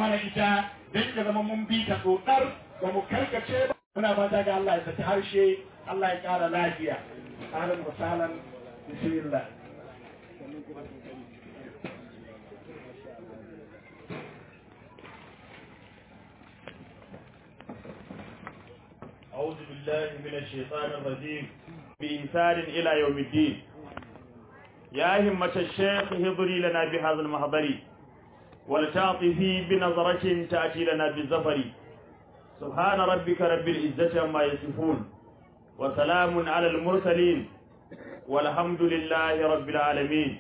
mana ita don ya zama mun bi ta tsotsar ba mu karkace ba muna fata ga Allah ya saki harshe Allah ya ƙara lafiya ahlan wa sahlan bismillah أعوذ بالله من الشيطان الرجيم بإنسان إلى يوم الدين يا همة الشيخ هضري لنا بهذا المحضر ولتعطفي بنظرة تأتي لنا بالزفر سبحان ربك رب العزة عما يصفون وسلام على المرسلين والحمد لله رب العالمين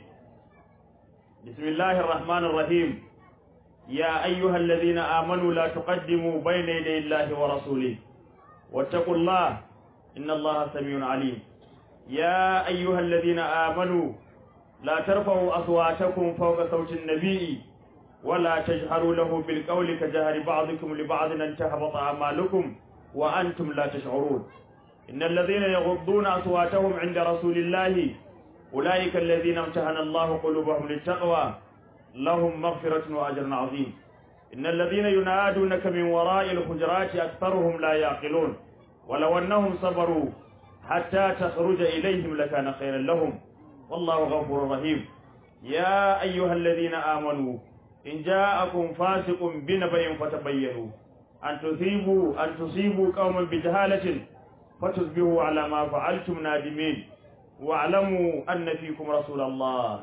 بسم الله الرحمن الرحيم يا أيها الذين آمنوا لا تقدموا بين يدي الله ورسوله واتقوا الله إن الله سميع عليم يا أيها الذين آمنوا لا ترفعوا أصواتكم فوق صوت النبي ولا تجهروا له بالقول كجهر بعضكم لبعض أن تهبط أعمالكم وأنتم لا تشعرون إن الذين يغضون أصواتهم عند رسول الله أولئك الذين امتحن الله قلوبهم للتقوى لهم مغفرة وأجر عظيم إن الذين ينادونك من وراء الحجرات أكثرهم لا يعقلون ولو أنهم صبروا حتى تخرج إليهم لكان خيرا لهم والله غفور رحيم يا أيها الذين آمنوا إن جاءكم فاسق بنبأ فتبينوا أن تصيبوا أن تصيبوا قوما بجهالة فتصبحوا على ما فعلتم نادمين واعلموا أن فيكم رسول الله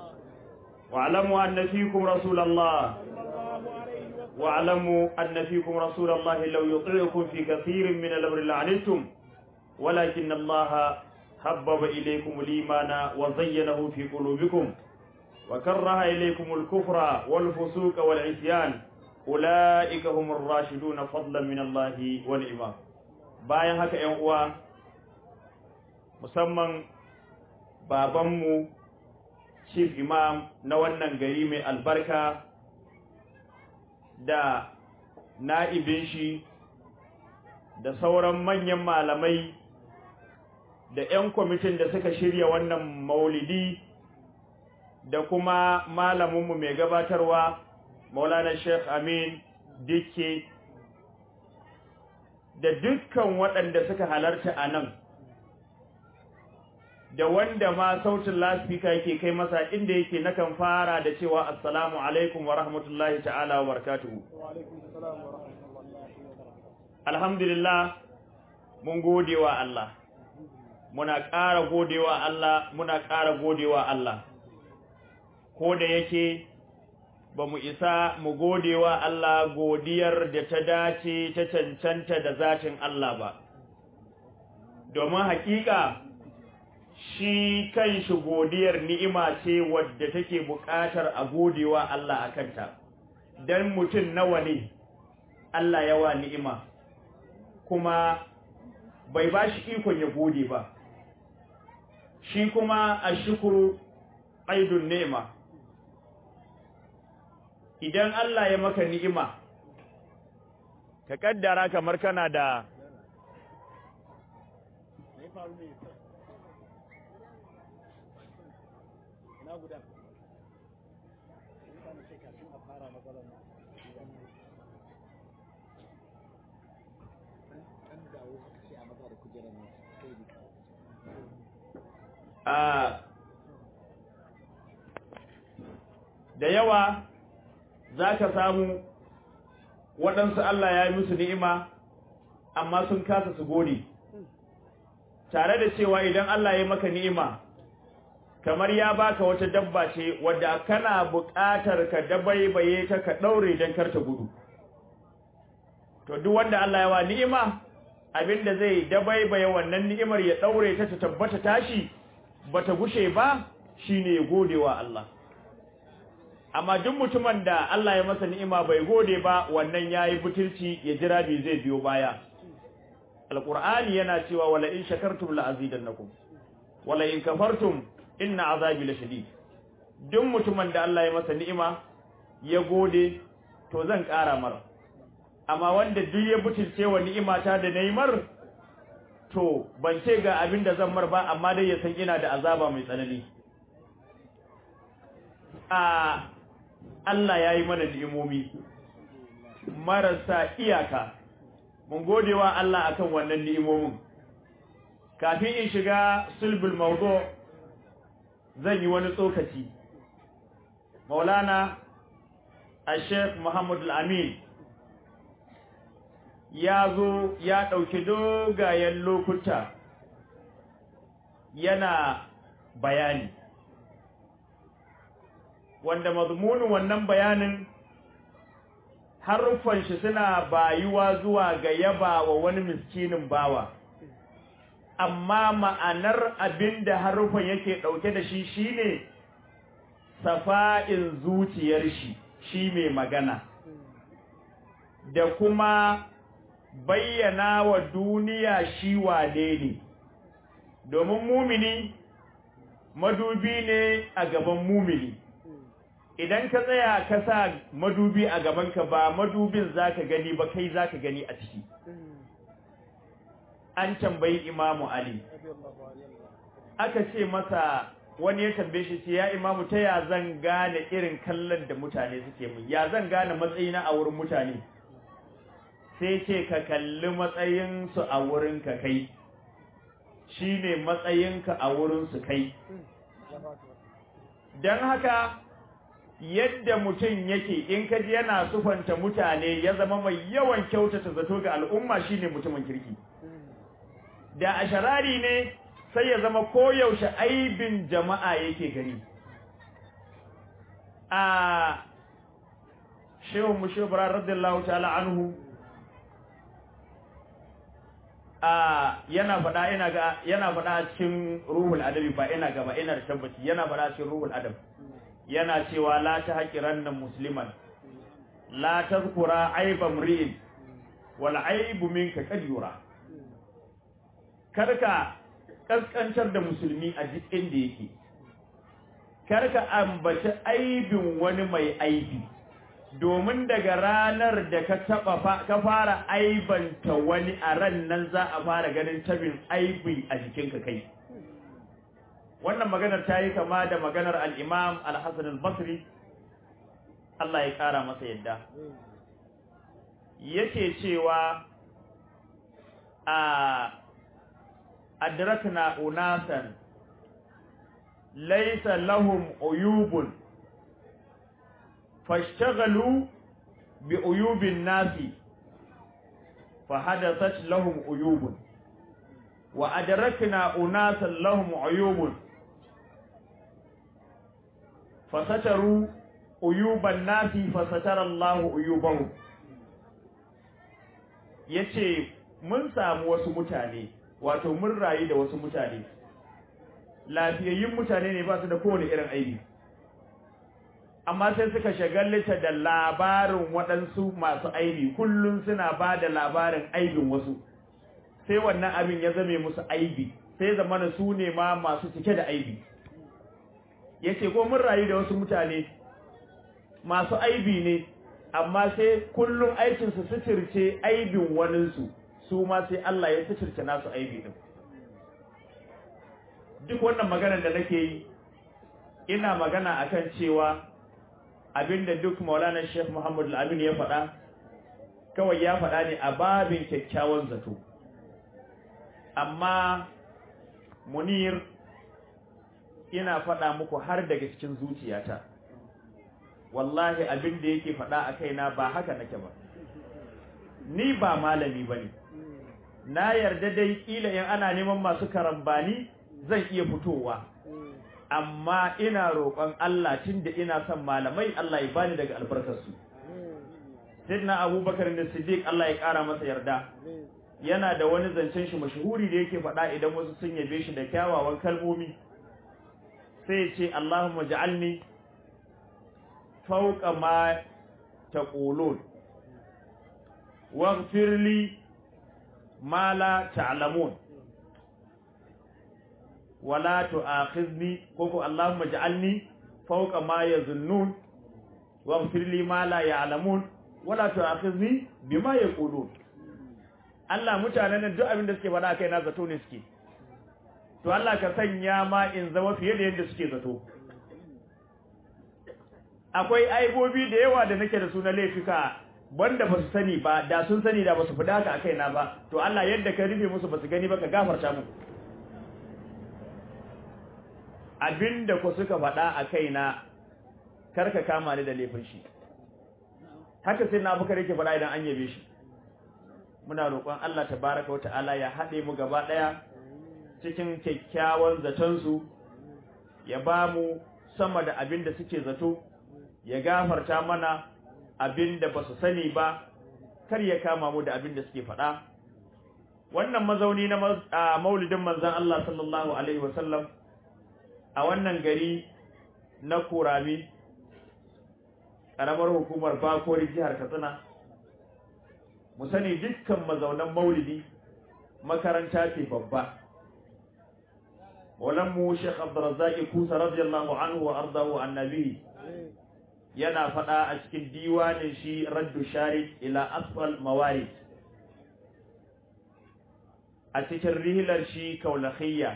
واعلموا أن فيكم رسول الله واعلموا أن فيكم رسول الله لو يطيعكم في كثير من الأمر لعنتم ولكن الله حبب إليكم الإيمان وزينه في قلوبكم وكره إليكم الكفر والفسوق والعصيان أولئك هم الراشدون فضلا من الله ونعمة bayan haka ‘yan uwa musamman babanmu chief imam na wannan gari mai albarka da na'ibin shi da sauran manyan malamai da 'yan kwamitin da suka shirya wannan maulidi da kuma malaminmu mai gabatarwa maulana sheikh amin dikke da dukkan waɗanda suka halarta a nan da wanda ma sautin laspika yake kai masa inda yake nakan fara da cewa assalamu alaikum wa rahmatullahi ta'ala wa barakatuhu alhamdulillah mun gode wa Allah muna ƙara godewa Allah muna ƙara godewa Allah ko da yake ba mu isa mu godewa Allah godiyar da ta dace ta cancanta da zatin Allah ba domin hakika shi kanshi godiyar ni'ima ce wadda take buƙatar a godewa Allah akanta dan mutum nawa ne Allah yawa ni'ima kuma bai ba shi ikon ya gode ba shi kuma a shukuru aidun ni'ima idan Allah ya maka ni'ima ka kaddara kamar kana da a da yawa za ka samu waɗansu Allah ya yi musu ni'ima amma sun kasa su gode tare da cewa idan Allah ya maka ni'ima kamar ya baka wata dabba ce wadda kana buƙatar ka dabaibaye ta ka ɗaure don karta gudu to duk wanda Allah ya wa ni'ima abinda zai dabaibaye wannan ni'imar ya ɗaure ta ta tabbata tashi bata gushe ba shine ya gode wa Allah amma duk mutumin da Allah ya masa ni'ima bai gode ba wannan yayi butulci ya jira bi zai biyo baya alqur'ani yana cewa wala in shakartum la azidannakum wala in kafartum inna azabi lashadid duk mutumin da Allah ya masa ni'ima ya gode to zan ƙara mar amma wanda duk ya butulce wa ni'imata da naimar to ban ce ga abin da zan mar ba amma dai ya san ina da azaba mai tsanani a Allah ya yi mana ni'imomi marasa iyaka mun gode wa Allah akan wannan ni'imomin kafin in shiga sulbul mawdu zan yi wani tsokaci maulana al-sheikh muhammad al-amin ya zo ya ɗauki dogayen lokuta yana bayani wanda mazmunin wannan bayanin haruffan shi suna bayuwa zuwa ga yaba wa wani miskinin bawa amma ma'anar abinda haruffan yake ɗauke da shi shine safa'in zuciyar shi shi mai magana da kuma bayyana wa duniya shi wane ne domin mumini madubi ne a gaban mumini idan ka tsaya ka sa madubi a gabanka ba madubin zaka gani ba kai zaka gani a ciki an tambayi imamu ali aka ce masa wani ya tambaye shi ce ya imamu ta ya zan gane irin kallon da mutane suke mun ya zan gane matsayina a wurin mutane sai ce ka kalli matsayinsu a wurinka kai shi ne matsayinka a wurinsu kai don haka yadda mutum yake in kaji yana sufanta mutane ya zama mai yawan kyautata zato ga al'umma shi ne mutumin kirki da a sharari ne sai ya zama koyaushe aibin jama'a yake gani a shehun mushubra radiyallahu ta'ala anhu a yana faɗa ina ga yana faɗa a cikin ruhul adabi ba ina gaba ina da tabbaci yana faɗa a cikin ruhul adab yana cewa la ta haqiranna musliman la tazkura aiba mri'in wal aibu minka kad yura karka kaskancar da musulmi a duk inda yake karka ambaci aibin wani mai aibi domin daga ranar da ka taba ka fara aibanta wani a ran nan za a fara ganin tabin aibi a jikinka kai wannan maganar ta yi kama da maganar al-imam al-hasan al-basri Allah ya kara masa yadda yake cewa a adrakna unasan laysa lahum uyubun فاشتغلوا بعيوب الناس فحدثت لهم عيوب وأدركنا أناسا لهم عيوب فستروا عيوب الناس فستر الله عيوبهم yace mun samu wasu mutane wato mun rayu da wasu mutane lafiyayyun mutane ne ba su da kowane irin aibi amma sai suka shagalta da labarin waɗansu masu aibi kullum suna ba da labarin aibin wasu sai wannan abin ya zame musu aibi sai zamana su ne ma masu cike da aibi yace ko mun rayu da wasu mutane masu aibi ne amma sai kullum aikinsu suturce aibin waninsu su ma sai Allah ya suturce nasu aibi din duk wannan maganar da nake yi ina magana akan cewa abinda duk maulana sheikh muhammad al-amin ya faɗa kawai ya faɗa ne a babin kyakkyawan zato amma munir ina faɗa muku har daga cikin zuciyata wallahi abinda yake faɗa a kaina ba haka nake ba ni ba malami bane na yarda dai kila in ana neman masu karambani zan iya fitowa amma ina roƙon Allah tunda ina son malamai Allah ya bani daga albarkarsu Sayyidina Abubakar da Siddiq Allah ya ƙara masa yarda yana da wani zancen shi mashhuri da yake faɗa idan wasu sun yabe shi da kyawawan kalmomi sai ya ce Allahumma ja'alni fawqa ma taqulun waghfir li ma la ta'lamun wala tu'akhidni koko Allahumma ij'alni fawqa ma yazunnun waghfir li ma la ya'lamun wala tu'akhidni bima yaqulun Allah mutanen nan duk abin da suke faɗa kai na zato ne suke to Allah ka sanya ma in zama fiye da yadda suke zato akwai aibobi da yawa da nake da su na laifika banda ba su sani ba da sun sani da ba su fida haka a kaina ba to Allah yadda ka rufe musu ba su gani ba ka gafarta mu abinda ku suka faɗa a kaina karka kama ni da laifin shi haka sai na bukar yake faɗa idan an yabe shi muna roƙon Allah tabaraka wa ta'ala ya haɗe mu gaba ɗaya cikin kyakkyawan zaton su ya ba mu sama da abin da suke zato ya gafarta mana abin da ba su sani ba kar ya kama mu da abin da suke faɗa wannan mazauni na maulidin manzon Allah sallallahu alaihi wasallam a wannan gari na Kurami ƙaramar hukumar Bakori jihar Katsina mu sani dukkan mazaunan maulidi makaranta ce babba mu Sheikh Abdurrazzaq Kusa radiyallahu anhu wa ardahu annabi yana faɗa a cikin diwanin shi Raddu Sharid ila asfal mawarid a cikin rihilar shi kaulakhiyya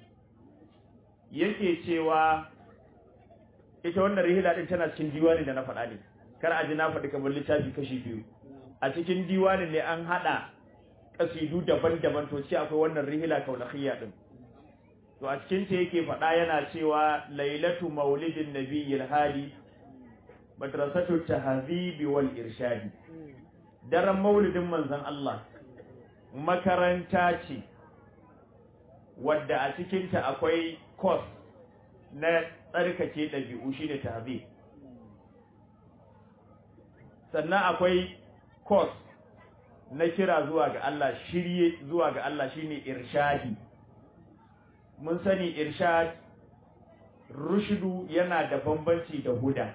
yake cewa ita wannan rihila din tana cikin diwanin da na faɗa ne kar a ji na faɗi kamar littafi kashi biyu a cikin diwanin ne an haɗa kasidu daban-daban to ce akwai wannan rihila kaulakhiyya din to a cikin ta yake faɗa yana cewa lailatu maulidin nabiyil hadi madrasatu tahzibi wal irshadi daren maulidin manzon Allah makaranta ce wadda a cikinta akwai course na tsarkake ɗabi'u shi ne tahzib sannan akwai course na kira zuwa ga Allah shirye zuwa ga Allah shine irshadi mun sani irshad rushdu yana da bambanci da huda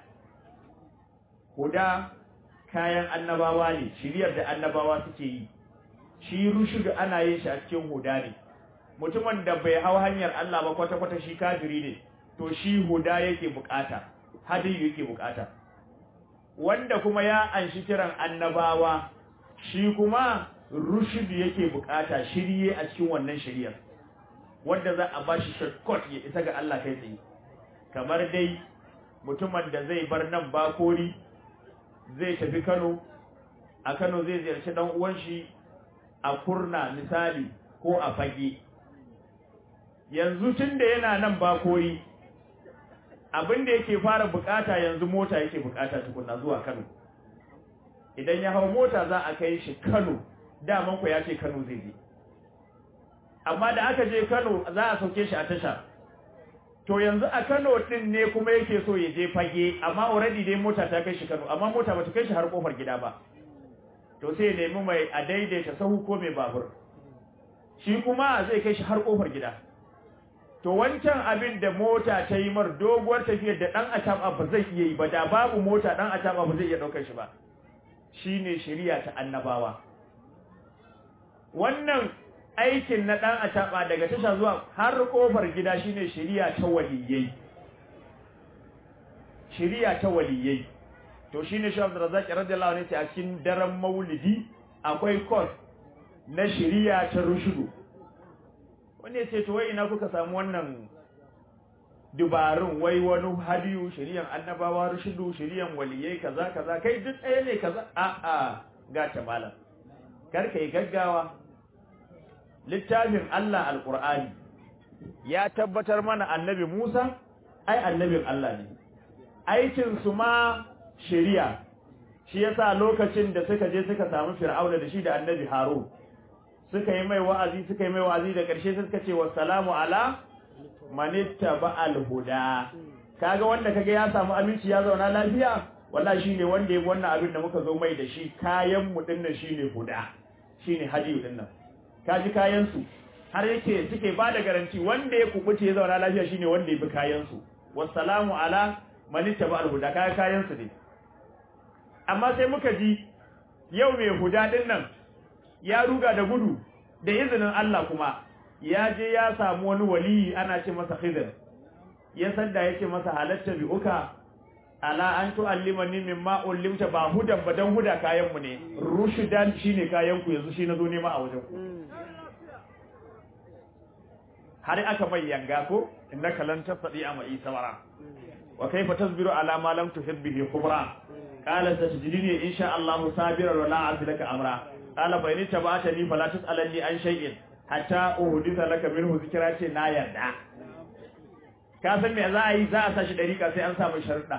huda kayan annabawa ne shiryar da annabawa suke yi shi rushdu ana yin shi a cikin huda ne mutumin da bai hau hanyar Allah ba kwata-kwata shi kafiri ne to shi huda yake bukata hadiyu yake bukata wanda kuma ya anshi kiran annabawa shi kuma rushd yake bukata shirye a cikin wannan shiriyar wanda za a bashi shortcut ya isa ga Allah kai tsaye kamar dai mutumin da zai bar nan bakori zai tafi Kano a Kano zai ziyarci dan uwan shi a Kurna misali ko a Fage yanzu tunda yana nan bakori abin da yake fara bukata yanzu mota yake bukata tukunna zuwa Kano idan ya hawo mota za a kai shi Kano daman ku ya ce Kano zai je amma da aka je Kano za a sauke shi a tasha to yanzu a Kano din ne kuma yake so ya je fage amma already dai mota ta kai shi Kano amma mota bata kai shi har kofar gida ba to sai nemi mai a daidaita sahu ko mai babur shi kuma zai kai shi har kofar gida to wancan abin da mota ta yi mar doguwar tafiyar da dan ataba ba zai iya yi ba da babu mota dan ataba ba zai iya daukar shi ba shine shari'a ta annabawa wannan aikin na dan ataba daga tasha zuwa har kofar gida shine shari'a ta waliyai shari'a ta waliyai to shine Sheikh Abdul Razzaq radiyallahu anhu a cikin daren Maulidi akwai course na shari'a ta rushudu wanda ya ce to wai ina kuka samu wannan dubarun wai wani hadiyu shari'an annabawa rushudu shari'an waliyai kaza kaza kai duk ɗaya ne kaza a a ga ta malam kar kai gaggawa littafin Allah alqur'ani ya tabbatar mana annabi Musa ai annabin Allah ne aikin su ma shari'a shi yasa lokacin da suka je suka samu fir'auna da shi da annabi Harun suka yi mai wa'azi suka yi mai wa'azi da ƙarshe suka ce wassalamu ala manitta ba'al huda kaga wanda kaga ya samu aminci ya zauna lafiya wallahi shine wanda ya wannan abin da muka zo mai da shi kayan mu dinnan shine huda shine hadiyu dinnan kaji kayan su har yake suke ba da garanti wanda ya kubuce ya zauna lafiya shine wanda ya bi kayan su wassalamu ala manitta ba'al huda kaga kayan su ne amma sai muka ji yau mai huda dinnan ya ruga da gudu da izinin Allah kuma ya je ya samu wani waliyi ana ce masa Khidir ya sanda yake masa halatta bi uka ala an tu'allimani mimma ullimta ba hudan ba dan huda kayan mu ne rushdan shine kayan ku yanzu shi nazo nema a wajen ku har aka mai yanga ko innaka lan tasdi ama isawara wa kayfa tasbiru ala ma lam tuhib bihi khubra qala satajidini insha Allah sabiran wa la a'silaka amra qala fa in tabatani fala tasalni an shay'in hatta uhditha laka minhu zikra ce na yarda ka san me za a yi za a sashi dariƙa sai an samu sharuɗa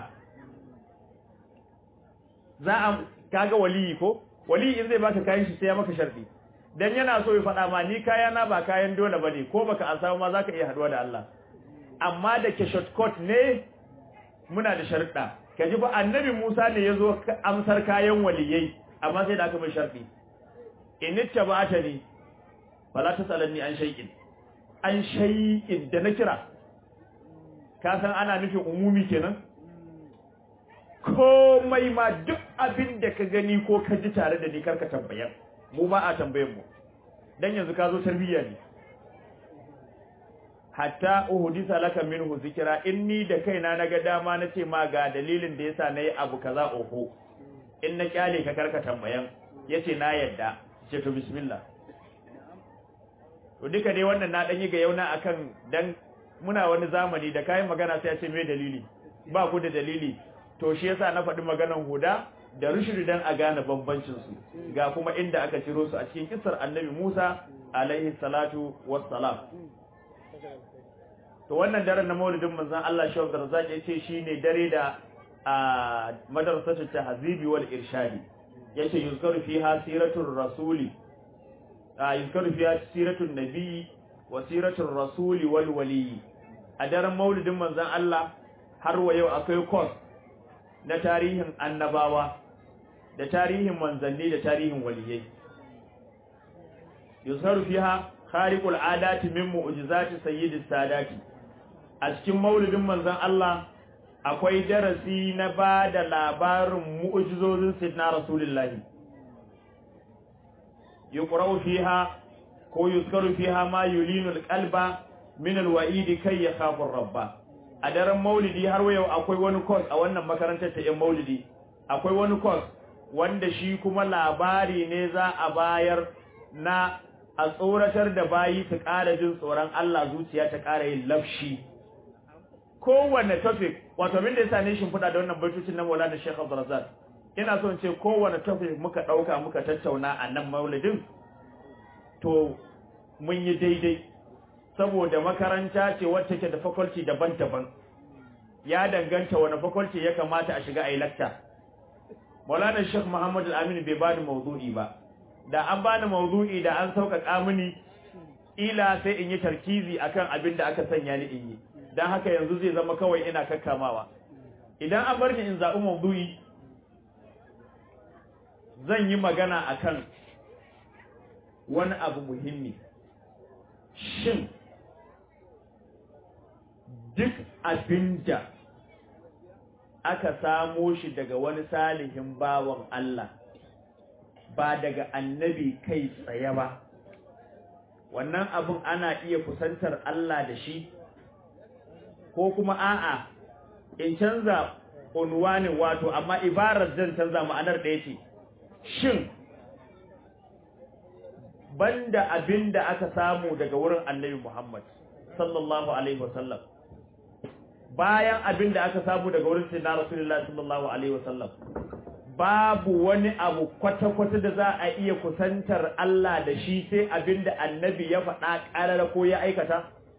za a kaga waliyi ko waliyi in zai baka kayan shi sai ya maka sharɗi dan yana so ya faɗa ma ni kaya na ba kayan dole bane ko baka an samu ma zaka iya haduwa da Allah amma da ke shortcut ne muna da sharuɗa kaji fa annabi Musa ne yazo amsar kayan waliyai amma sai da aka mai sharɗi in ittaba'ata ni fala tasalanni an shay'in an shay'in da na kira ka san ana nufin umumi kenan komai ma duk abin da ka gani ko ka ji tare da ni karka tambayar mu ba a tambayen mu dan yanzu ka zo tarbiyya ne hatta uhdisa laka minhu zikra inni da kaina naga dama nace ma ga dalilin da yasa nayi abu kaza oho in na kyale ka karka tambayan yace na yadda ce to bismillah to duka dai wannan na dan yi ga yauna akan dan muna wani zamani da kayan magana sai ya ce me dalili ba ku da dalili to shi yasa na faɗi maganan huda da rushdi dan a gane bambancin su ga kuma inda aka ciro su a cikin kissar annabi Musa alaihi salatu wassalam to wannan daren na maulidin manzon Allah Shehu Darzaki yace shine dare da a madrasatu tahzibi wal irshadi yace yuzkaru fiha siratul rasuli a yuzkaru fiha siratul nabi wa siratul rasuli wal wali a daren maulidin manzon Allah har wa yau akwai course na tarihin annabawa da tarihin manzanni da tarihin waliyai yusaru fiha khariqul adati min mu'jizati sayyidis sadati a cikin maulidin manzon Allah akwai darasi na ba da labarin mu'jizozin sayyidina rasulullahi yuqra'u fiha ko yuskaru fiha ma yulinu alqalba min alwa'idi kai yakhafu rabba a daren maulidi har yau akwai wani course a wannan makarantar ta yan maulidi akwai wani course wanda shi kuma labari ne za a bayar na a tsoratar da bayi su ƙara jin tsoron Allah zuciya ta ƙara yin lafshi kowanne topic wato abin da yasa ne shin fada da wannan baitocin na Maulana Sheikh Abdul Razzaq ina so in ce kowanne topic muka dauka muka tattauna a nan maulidin to mun yi daidai saboda makaranta ce wacce ke da faculty daban-daban ya danganta wani faculty ya kamata a shiga a yi lecture Maulana Sheikh Muhammad Al-Amin bai bani mawdu'i ba da an bani mawdu'i da an sauƙaƙa mini ila sai in yi tarkizi akan abin da aka sanya ni in yi dan haka yanzu zai zama kawai ina kakkamawa idan an bar ni in zaɓi mawdu'i zan yi magana akan wani abu muhimmi shin duk abinda aka samo shi daga wani salihin bawan Allah ba daga annabi kai tsaye ba wannan abun ana iya kusantar Allah da shi ko kuma a'a in canza unwanin wato amma ibarar zan canza ma'anar ɗaya ce shin banda abinda aka samu daga wurin annabi Muhammad sallallahu alaihi wasallam bayan abinda aka samu daga wurin sayyidina Rasulullah sallallahu alaihi wasallam babu wani abu kwata-kwata da za a iya kusantar Allah da shi sai abinda annabi ya faɗa ƙarara ko ya aikata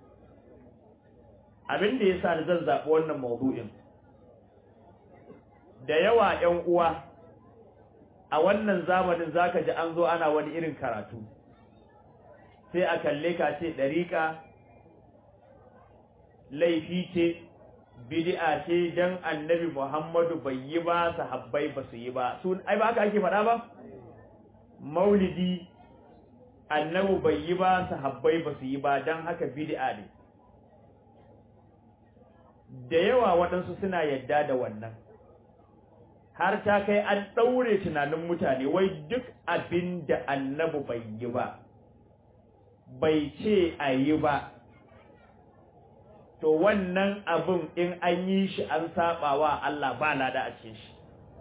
abinda ya sa da zan zaɓi wannan maudu'in da yawa ‘yan uwa a wannan zamanin zaka ji an zo ana wani irin karatu sai a kalle ka ce ɗariƙa laifi ce bid'a ce dan annabi Muhammadu bai yi ba sahabbai ba su yi ba su ai ba haka ake faɗa ba maulidi annabi bai yi ba sahabbai ba su yi ba dan haka bid'a ne da yawa waɗansu suna yadda da wannan har ta kai an ɗaure tunanin mutane wai duk abin da annabi bai yi ba bai ce a yi ba to wannan abin in an yi shi an saba wa Allah ba lada a cikin shi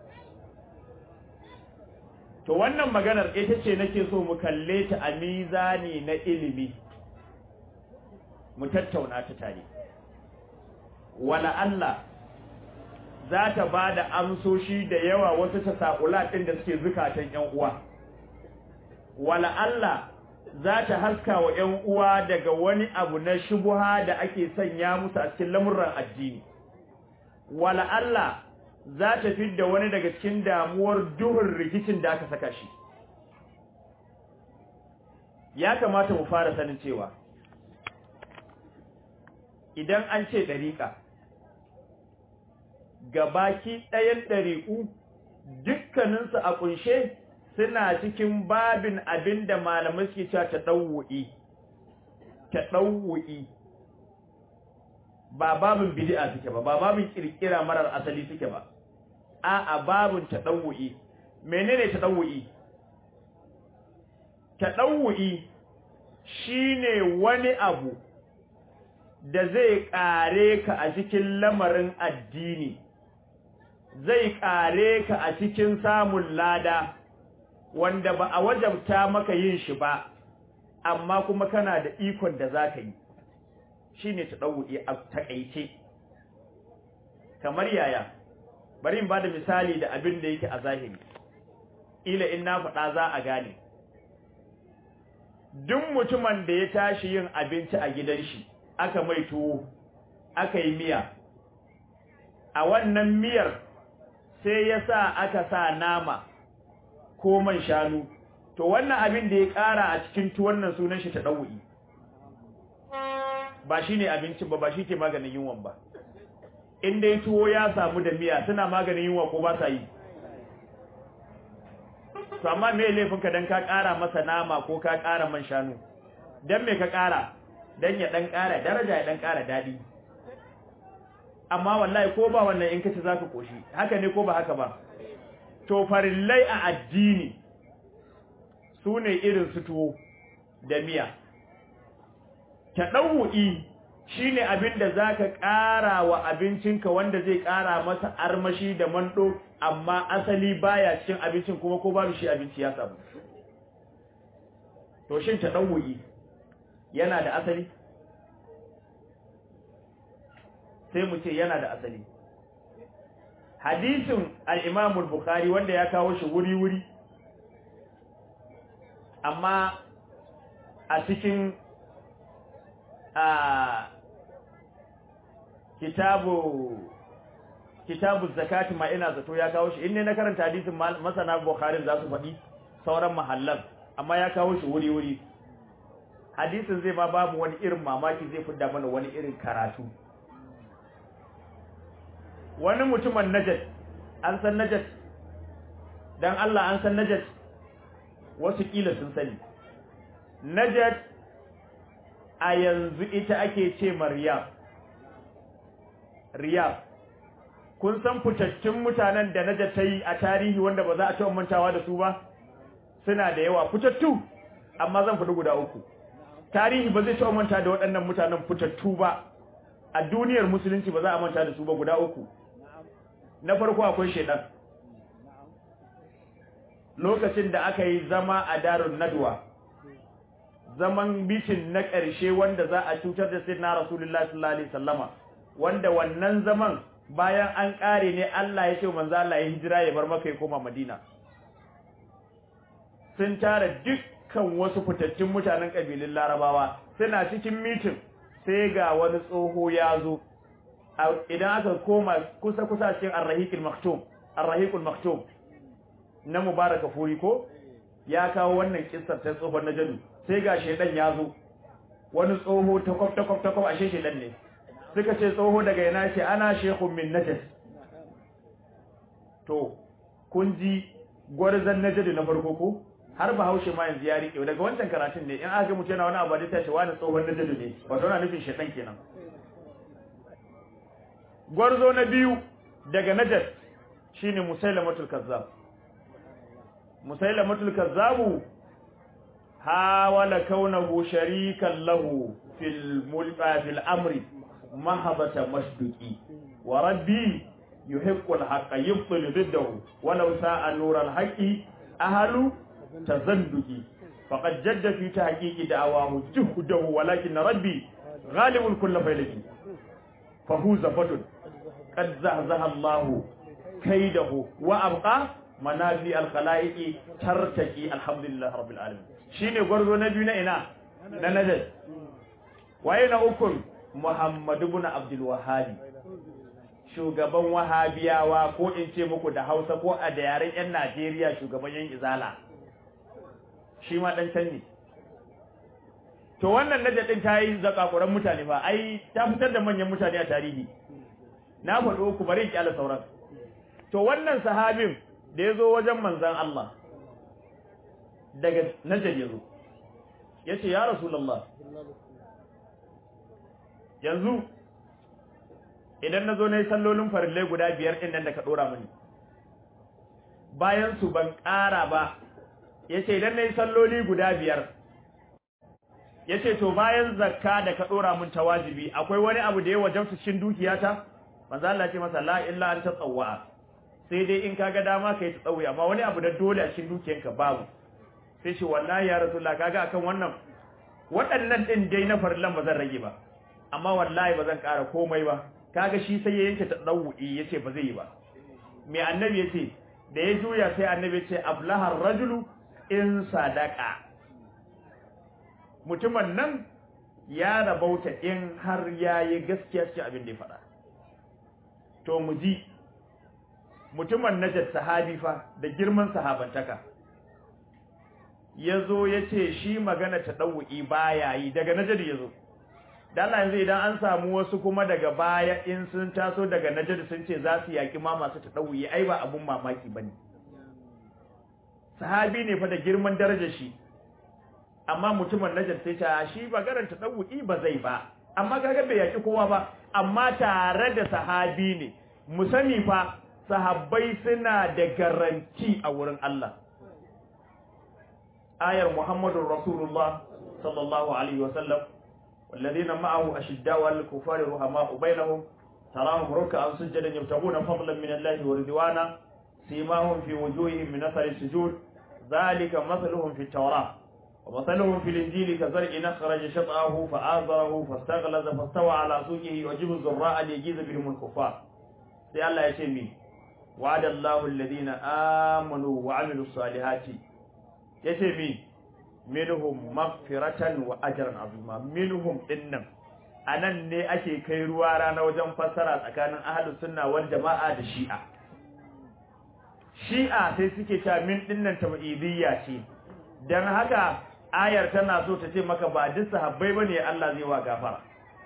to wannan maganar ita ce nake so mu kalle ta a mizani na ilimi mu tattauna ta tare wala Allah za ta ba da amsoshi da yawa wasu tasa'ula ɗin da suke zukatan ‘yan uwa. Wala Allah za ta haska wa ‘yan uwa daga wani abu na shubuha da ake sanya musu a cikin lamurran addini. Wala Allah za ta fidda wani daga cikin damuwar duhun rikicin da aka saka shi. Ya kamata mu fara sanin cewa, idan an ce ɗariƙa, gabaki ɗayan ɗariƙu dukkaninsu a ƙunshe suna cikin babin abin da malamai suke cewa ta ɗauwu'i ta ɗauwu'i ba babin bidi'a suke ba ba babin ƙirƙira marar asali suke ba a a babin ta ɗauwu'i menene ta ɗauwu'i ta ɗauwu'i shine wani abu da zai ƙare ka a cikin lamarin addini zai ƙare ka a cikin samun lada wanda ba a wajabta maka yin shi ba amma kuma kana da ikon da za ka yi shi ne ta ɗauɗe a taƙaice kamar yaya bari in ba da misali da abin da yake a zahiri ila in na faɗa za a gane duk mutumin da ya tashi yin abinci a gidan shi aka mai tuwo aka yi miya a wannan miyar sai ya sa aka sa nama ko man shanu to wannan abin da ya ƙara a cikin tuwon nan sunan shi ta ɗau'i ba shi ne abincin ba ba shi ke maganin yunwan ba in dai tuwo ya samu da miya suna maganin yunwa ko ba sa yi to amma me laifinka dan ka ƙara masa nama ko ka ƙara man shanu dan me ka ƙara dan ya dan ƙara daraja ya dan ƙara daɗi amma wallahi ko ba wannan in kace zaka koshi haka ne ko ba haka ba to farillai a addini sune irin su tuwo da miya tadawu'i shine abin da zaka ƙara wa abincinka wanda zai ƙara masa armashi da mando amma asali baya cikin abincin kuma ko babu shi abinci ya samu to shin tadawu'i yana da asali sai mu ce yana da asali hadisin al-Imam al-Bukhari wanda ya kawo shi wuri-wuri amma a cikin a kitabu kitabu zakati ma ina zato ya kawo shi inne na karanta hadisin masana Bukhari za su faɗi sauran mahallan amma ya kawo shi wuri-wuri hadisin zai ma babu wani irin mamaki zai fidda mana wani irin karatu wani mutumin najat an san najat dan Allah an san najat wasu kila sun sani najat a yanzu ita ake ce maryam riyab kun san fitattun mutanen da najat ta yi a tarihi wanda ba za a taɓa mantawa da su ba suna da yawa fitattu amma zan faɗi guda uku tarihi ba zai taɓa manta da waɗannan mutanen fitattu ba a duniyar musulunci ba za a manta da su ba guda uku na farko akwai shedan lokacin da aka yi zama a darun nadwa zaman bitin na ƙarshe wanda za a cutar da sayyidina rasulullahi sallallahu alaihi wasallama wanda wannan zaman bayan an ƙare ne Allah ya ce manzo Allah ya hijira ya bar maka ya koma Madina sun tara dukkan wasu fitattun mutanen kabilun Larabawa suna cikin mitin sai ga wani tsoho ya zo idan aka koma kusa kusa cikin Ar-Rahiqul Maktum Ar-Rahiqul Maktum na Mubaraka Furi ko ya kawo wannan kissar ta tsohon Najadu sai ga shedan ya zo wani tsoho takwaf takwaf takwaf ashe shedan ne suka ce tsoho daga yana ce ana shekun min najas to kun ji gwarzan najadu na farko ko har ba haushe ma yanzu ya riƙe daga wancan karatun ne in aka mutu yana wani abu da ta ce wani tsohon najadu ne wato na nufin shedan kenan gwarzo na biyu daga najad shine musailamatul kazzab musailamatul kazzabu hawala kaunahu sharikan lahu fil mulka fil amri mahabata masduki wa rabbi yuhibbu al-haqqa yubtilu diddahu walau sa'a nur al-haqqi ahlu tazanduki faqad jadda fi tahqiqi da'awahu juhdahu walakin rabbi ghalibul kull faylaki fahuza fadun qad zahzaha Allahu kaidahu wa abqa manafi al-khalaiqi tartaki alhamdulillah rabbil alamin shine gwarzo na biyu na ina na najd waye na ukun Muhammad ibn Abdul Wahhab shugaban wahabiyawa ko in ce muku da Hausa ko a da yaren yan Najeriya shugaban yan izala shi ma dan can ne to wannan najd din ta yi zakakuran mutane fa ai ta fitar da manyan mutane a tarihi na faɗo ku bari in kyala sauran to wannan sahabin da ya zo wajen manzan Allah daga najar ya zo ya ce ya rasulallah yanzu idan na zo na yi sallolin farillai guda biyar ɗin nan da ka ɗora mini bayan su ban ƙara ba ya ce idan na yi salloli guda biyar ya ce to bayan zakka da ka ɗora min ta wajibi akwai wani abu da ya wajabta cikin dukiyata manzo Allah ce masa la illa an tatawwa sai dai in kaga dama kai ta tsawi amma wani abu da dole a cikin dukiyanka babu sai shi wallahi ya rasulullah kaga akan wannan waɗannan din dai na farillan ba zan rage ba amma wallahi ba zan ƙara komai ba kaga shi sai ya yanke ta dawu'i yace ba zai yi ba me annabi yace da ya juya sai annabi yace aflahar rajulu in sadaka mutumin nan ya rabauta in har yayi gaskiya cikin abin da ya faɗa to mu ji mutumin najar sahabi fa da girman sahabantaka ya zo ya ce shi magana ta ɗau'i baya yi daga najar ya zo dala yanzu idan an samu wasu kuma daga baya in sun taso daga najar sun ce za su yaƙi ma masu ta ɗau'i ai ba abun mamaki ba ne sahabi ne fa da girman darajar shi amma mutumin najar sai ta shi maganar ta ɗau'i ba zai ba amma kaga bai yaƙi kowa ba amma tare da sahabi ne mu sani fa sahabbai suna da garanti a wurin Allah ayar Muhammadur Rasulullah sallallahu alaihi wasallam والذين معه أشداء على الكفار رحماء بينهم تراهم ركعا سجدا يبتغون فضلا من الله ورضوانا سيماهم في وجوههم من أثر السجود ذلك مثلهم في التوراة ومثلهم في الإنجيل كزرع أخرج شطأه فآزره فاستغلظ فاستوى على سوقه يعجب الزراء ليجيز بهم الكفار sai Allah ya ce mi wa'ada Allahu alladhina amanu wa amilus salihati yace mi minhum maghfiratan wa ajran azima minhum dinnan anan ne ake kai ruwa rana wajen fassara tsakanin ahlus sunna wal jama'a da shi'a shi'a sai suke cewa min dinnan tabidiyya ce dan haka ayar tana so ta ce maka ba duk sahabbai bane Allah zai wa gafara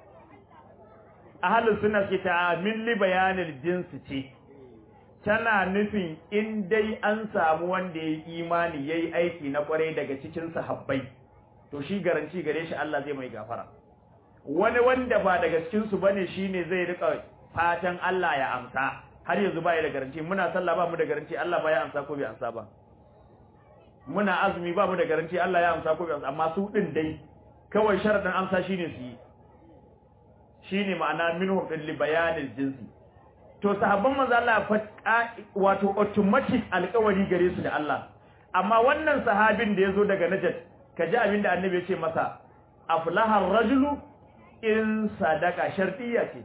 ahalus suna ke ta min li bayanil jinsi ce tana nufin in dai an samu wanda ya imani yayi aiki na kwarai daga cikin sahabbai to shi garanci gare shi Allah zai mai gafara wani wanda ba daga cikin su bane shine zai rika fatan Allah ya amsa har yanzu ba ya da garanti muna sallah ba mu da garanti Allah ba ya amsa ko bai amsa ba muna azumi ba mu da garanti Allah ya amsa ko bai amsa amma su din dai kawai sharadin amsa shine su yi shine ma'ana minhum din li bayanil jinsi to sahabban manzo Allah fa wato automatic alƙawari gare su da Allah amma wannan sahabin da yazo daga Najd kaji abin da annabi ya ce masa aflaha ar-rajulu in sadaka shartiyya ce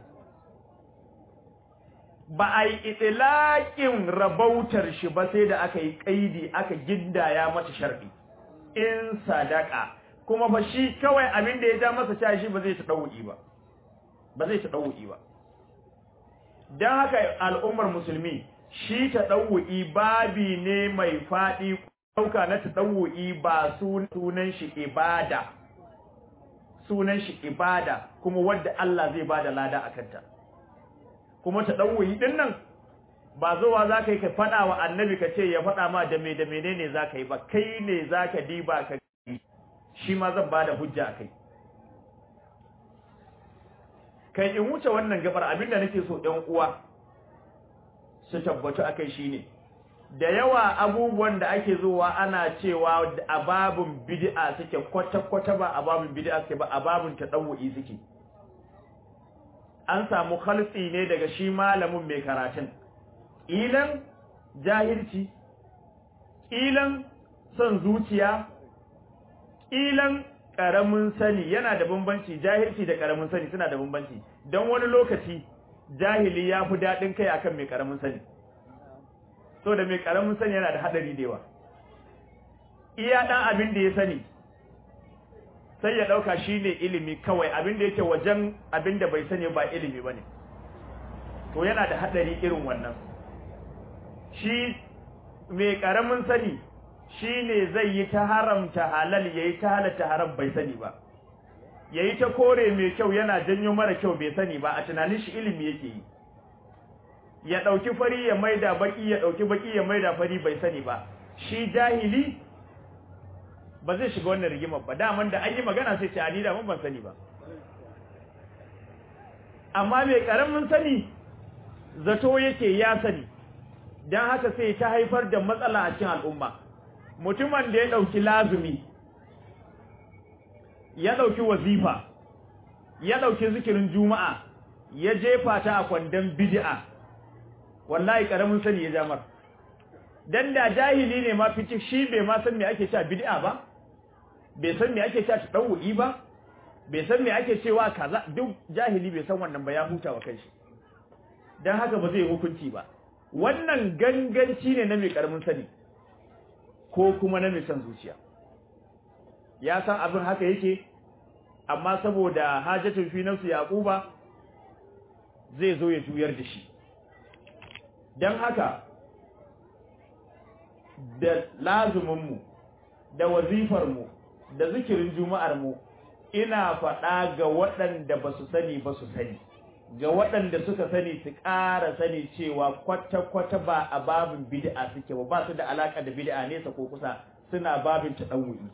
ba a yi itilaƙin rabautar shi ba sai da aka yi ƙaidi aka gindaya mata sharɗi in sadaka kuma ba shi kawai abin da ya ja masa cewa shi ba zai ta ɗauki ba ba zai ta ɗauki ba don haka al'ummar musulmi shi ta ɗauki babi ne mai faɗi ɗauka na ta ɗauki ba sunan shi ibada sunan shi ibada kuma wadda Allah zai bada lada a kanta kuma ta ɗauki ɗin nan ba zuwa za ka yi ka faɗa wa annabi ka ce ya faɗa ma da me da menene za ka yi ba kai ne za ka diba ka yi shi ma zan ba da hujja a kai kai in wuce wannan gabar abinda nake so ɗan uwa su tabbatu a kai shine da yawa abubuwan da ake zuwa ana cewa a babun bid'a suke kwata-kwata ba a babun bid'a suke ba a babun tadawu'i suke an samu khalsi ne daga shi malamin mai karatun ilan jahilci ilan son zuciya ilan karamin sani yana da bambanci jahilci da karamin sani suna da bambanci don wani lokaci jahili ya fi daɗin kai akan mai ƙaramin sani so da mai ƙaramin sani yana da haɗari da yawa iya ɗan abin da ya sani sai ya ɗauka shi ne ilimi kawai abin da yake wajen abin da bai sani ba ilimi ba ne to yana da haɗari irin wannan shi mai ƙaramin sani shi ne zai yi ta haramta halal ya yi ta halatta haram bai sani ba ya yi ta kore mai kyau yana janyo mara kyau bai sani ba a tunanin shi ilimi yake yi ya ɗauki fari ya maida baki ya ɗauki baki ya maida fari bai sani ba shi jahili ba zai shiga wannan rigimar ba daman da an yi magana sai ce ani da mun ban sani ba amma mai karamin sani zato yake ya sani dan haka sai ta haifar da matsala a cikin al'umma mutumin da ya dauki lazumi ya dauki wazifa ya dauki zikirin juma'a ya jefa ta a kwandon bid'a wallahi karamin sani ya jamar dan da jahili ne ma fice shi bai ma san me ake cewa bid'a ba bai san me ake cewa tadawu'i ba bai san me ake cewa kaza duk jahili bai san wannan ba ya huta wa kanshi dan haka ba zai hukunci ba wannan ganganci ne na mai karamin sani ko kuma na mai san zuciya ya san abin haka yake amma saboda hajatun fi nafsi yaquba zai zo ya juyar da shi dan haka da lazuminmu da wazifarmu da zikirin juma'armu ina faɗa ga waɗanda ba su sani ba su sani ga waɗanda suka sani su ƙara sani cewa kwata-kwata ba a babin bid'a suke ba ba su da alaƙa da bid'a nesa ko kusa suna babin taɗawu'i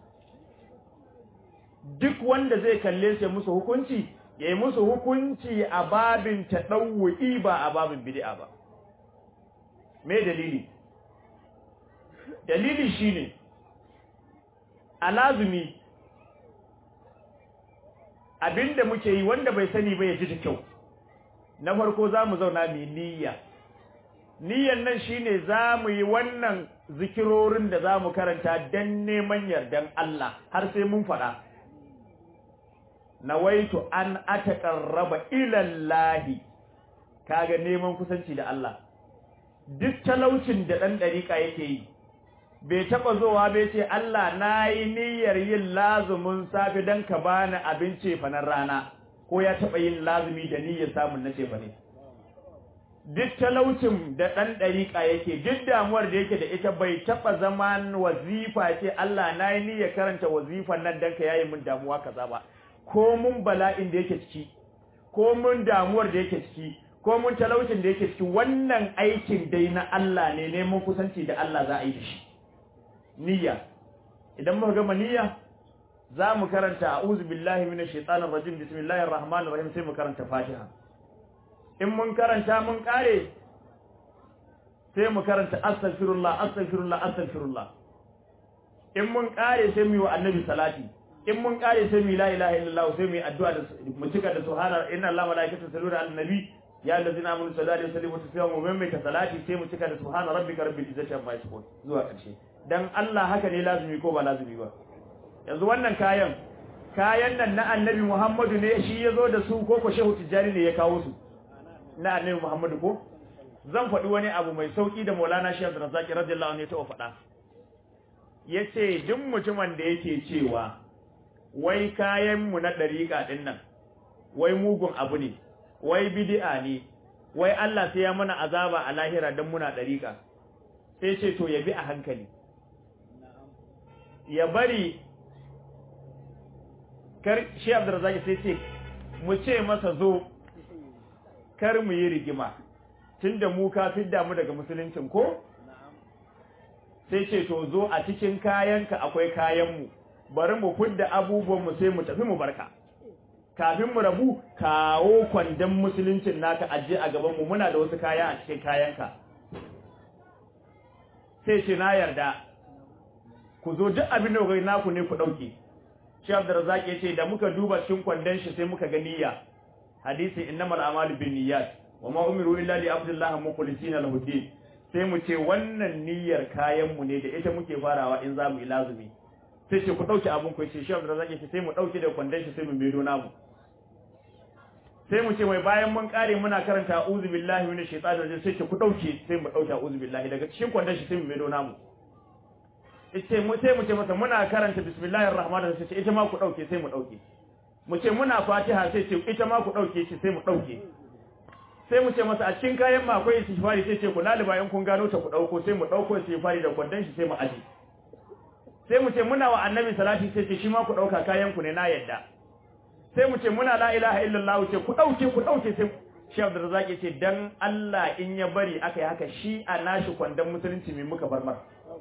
duk wanda zai kalle su musu hukunci ya yi musu hukunci a babin taɗawu'i ba a babin bid'a ba me dalili dalili shine alazumi abinda muke yi wanda bai sani ba ya ji da kyau na farko zamu zauna mai niyya niyyan nan shine zamu yi wannan zikirorin da zamu karanta dan neman yardan Allah har sai mun fada nawaitu an ataqarraba ila Allah kaga neman kusanci da Allah duk talaucin da dan dariƙa yake yi bai taɓa zowa bai ce Allah na yi niyyar yin lazumin safe don ka bani abin cefanen rana ko ya taɓa yin lazumi da niyyar samun na cefane duk talaucin da ɗan ɗariƙa yake duk damuwar da yake da ita bai taɓa zama wazifa ce Allah na yi niyyar karanta wazifan nan don ka yayi min damuwa kaza ba ko mun bala'in da yake ciki ko mun damuwar da yake ciki ko mun talaucin da yake ciki wannan aikin dai na Allah ne neman kusanci da Allah za a yi da shi niyya idan muka gama niyya za mu karanta a'udhu billahi minash shaitanir rajim bismillahir rahmanir rahim sai mu karanta fatiha in mun karanta mun kare sai mu karanta astaghfirullah astaghfirullah astaghfirullah in mun kare sai mu yi wa annabi salati in mun kare sai mu yi la ilaha illallah sai mu yi addu'a da mu cika da subhana inna allaha malaikatahu yusalluna ala nabi ya allazina amanu sallu alaihi wa sallimu taslima mu maimaita salati sai mu cika da subhana rabbika rabbil izzati amma yasifun zuwa karshe dan Allah haka ne lazumi ko ba lazumi ba yanzu wannan kayan kayan nan na annabi Muhammadu ne shi ya zo da su ko ko shehu tijjani ne ya kawo su na annabi Muhammadu ko zan faɗi wani abu mai sauki da Maulana Sheikh Razaki radiyallahu anhu ya taɓa faɗa yace duk mutumin da yake cewa wai kayan mu na dariƙa din nan wai mugun abu ne wai bid'a ne wai Allah sai ya mana azaba a lahira dan muna dariƙa sai ce to ya bi a hankali ya bari kar shi Abdurrazzaq sai ce mu ce masa zo kar mu yi rigima tunda mu ka fidda mu daga musuluncin ko sai ce to zo a cikin kayanka akwai kayan mu bari mu fidda abubuwan mu sai mu tafi mu barka kafin mu rabu kawo kwandon musuluncin naka aje a gaban mu muna da wasu kaya a cikin kayanka sai ce na yarda ku zo duk abin da kuka naku ne ku dauke shi Abdurrazzaq yace da muka duba cikin kwandon shi sai muka ga niyya hadisi innamal a'malu binniyat wama umiru illa li abdillahi mukhlisina lahu din sai mu ce wannan niyyar kayan mu ne da ita muke farawa in zamu yi lazumi sai ce ku dauke abun ku ce shi Abdurrazzaq yace sai mu dauke da kwandon shi sai mu medo namu sai mu ce mai bayan mun kare muna karanta a'udhu billahi minash shaitanir rajim sai ce ku dauke sai mu dauke a'udhu billahi daga cikin kwandon shi sai mu medo namu ce mu sai mu ce masa muna karanta bismillahir rahmanir rahim sai ita ma ku dauke sai mu dauke mu ce muna fatiha sai ce ita ma ku dauke shi sai mu dauke sai mu ce masa a cikin kayan ma akwai istighfari sai ce ku laliba in kun gano ta ku dauko sai mu dauko istighfari da kwandon shi sai mu aje sai mu ce muna wa annabi salati sai ce shi ma ku dauka kayan ku ne na yadda sai mu ce muna la ilaha illallah ce ku dauke ku dauke sai shi Abdurrazzaq ya ce dan Allah in ya bari aka yi haka shi a nashi kwandon musulunci mai muka bar mar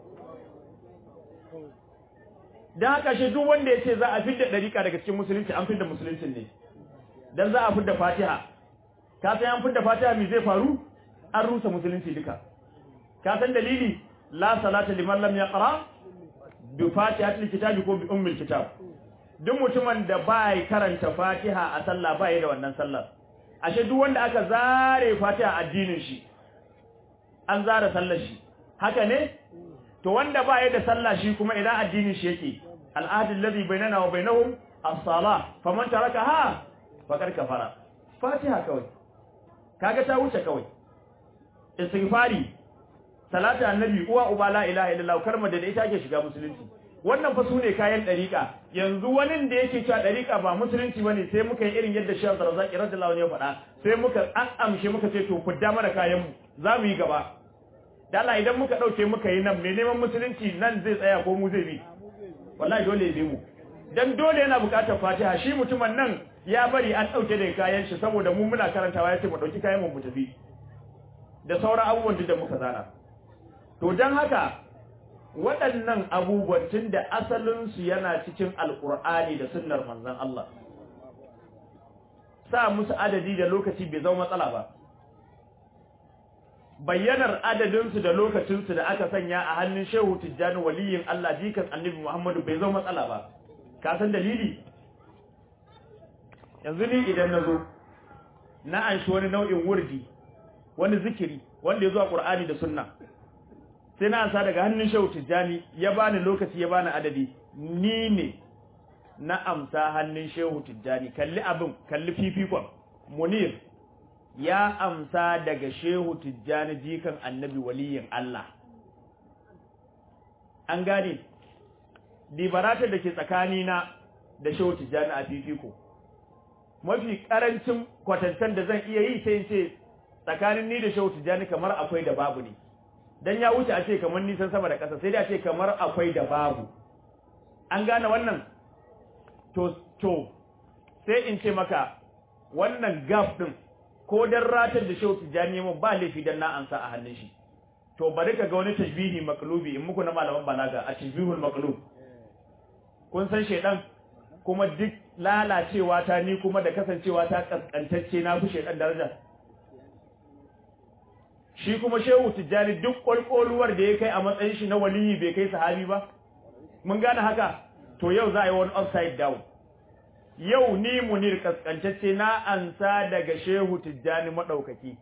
dan haka shi duk wanda ya ce za a fidda dariƙa daga cikin musulunci an fidda musuluncin ne dan za a fidda Fatiha ka san an fidda Fatiha me zai faru an rusa musulunci duka ka san dalili la salata liman lam yaqra bi fatihatil kitabi ko bi ummil kitab duk mutumin da bai karanta Fatiha a sallah bai da wannan sallar ashe duk wanda aka zare Fatiha addinin shi an zare sallar shi haka ne to wanda bai da sallah shi kuma idan addinin shi yake al'adul ladhi bainana wa bainahum as-salah faman tarakaha faqad kafara Fatiha kawai kaga ta wuce kawai istighfari salatu annabi uwa uba la ilaha illallah kalmar da ita ake shiga musulunci wannan fa sune kayan dariqa yanzu wani da yake cewa dariqa ba musulunci bane sai muka yi irin yadda Sheikh Razaki radiyallahu anhu ya faɗa sai muka an amshe muka ce to fudda mana kayan mu za mu yi gaba dala idan muka dauke muka yi nan me neman musulunci nan zai tsaya ko mu zai bi wallahi dole ya bi mu dan dole yana bukatar Fatiha shi mutumin nan ya bari an dauke da kayan shi saboda mu muna karantawa yace mu dauki kayan mu mu tafi da sauran abubuwan da muka zana to dan haka waɗannan abubuwan tun da asalinsu yana cikin alƙur'ani da sunnar manzon Allah sa musu adadi da lokaci bai zama matsala ba bayyanar adadinsu da lokacinsu da aka sanya a hannun shehu tijjani waliyin Allah jikan annabi Muhammadu bai zama matsala ba ka san dalili yanzu ni idan na zo na anshi wani nau'in wurdi wani zikiri wanda ya zo a Qur'ani da sunna sai na ansa daga hannun shehu tijjani ya bani lokaci ya bani adadi ni ne na amsa hannun shehu tijjani kalli abin kalli fifikon munir ya amsa daga shehu tijjani jikan annabi waliyin Allah an gane dibaratar da ke tsakanina da shehu tijjani a fifiko mafi karancin kwatancen da zan iya yi sai ce tsakanin ni da shehu tijjani kamar akwai da babu ne dan ya wuce a ce kamar nisan sama da ƙasa sai dai a ce kamar akwai da babu an gane wannan to to sai in ce maka wannan gap din ko dan ratar da shehu tijani mun ba laifi dan na ansa a hannun shi to bari ka ga wani tajbihi maqlubi in muku na malaman balaga a tajbihul maqlub kun san shedan kuma duk lalacewa ta ni kuma da kasancewa ta kaskantacce na fi shedan daraja shi kuma shehu tijjani duk kwalkwoluwar da ya kai a matsayin shi na waliyi bai kai sahabi ba mun gane haka to yau za a yi wani upside down yau ni munir kaskantacce na ansa daga shehu tijjani madaukaki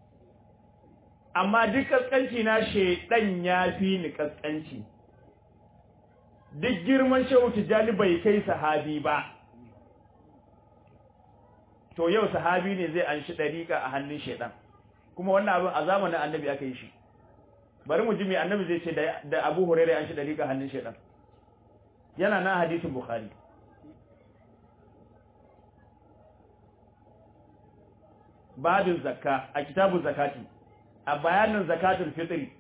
amma duk kaskanci na shedan ya fi ni kaskanci duk girman shehu tijjani bai kai sahabi ba to yau sahabi ne zai anshi dariƙa a hannun shedan kuma wannan abin a zamanin annabi aka yi shi bari mu ji me annabi zai ce da Abu Hurairah an shi da rika hannun shedan yana na hadisin Bukhari babin zakka a kitabun zakati a bayanin zakatul fitri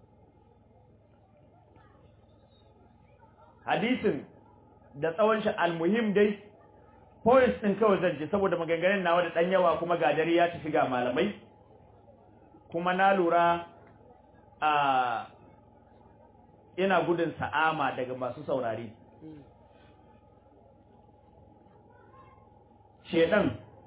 hadisin da tsawon shi almuhim dai points din kawai zan ji saboda maganganun nawa da dan yawa kuma ga dare ya tafi ga malamai kuma na lura a ina gudun sa'ama daga masu saurari shedan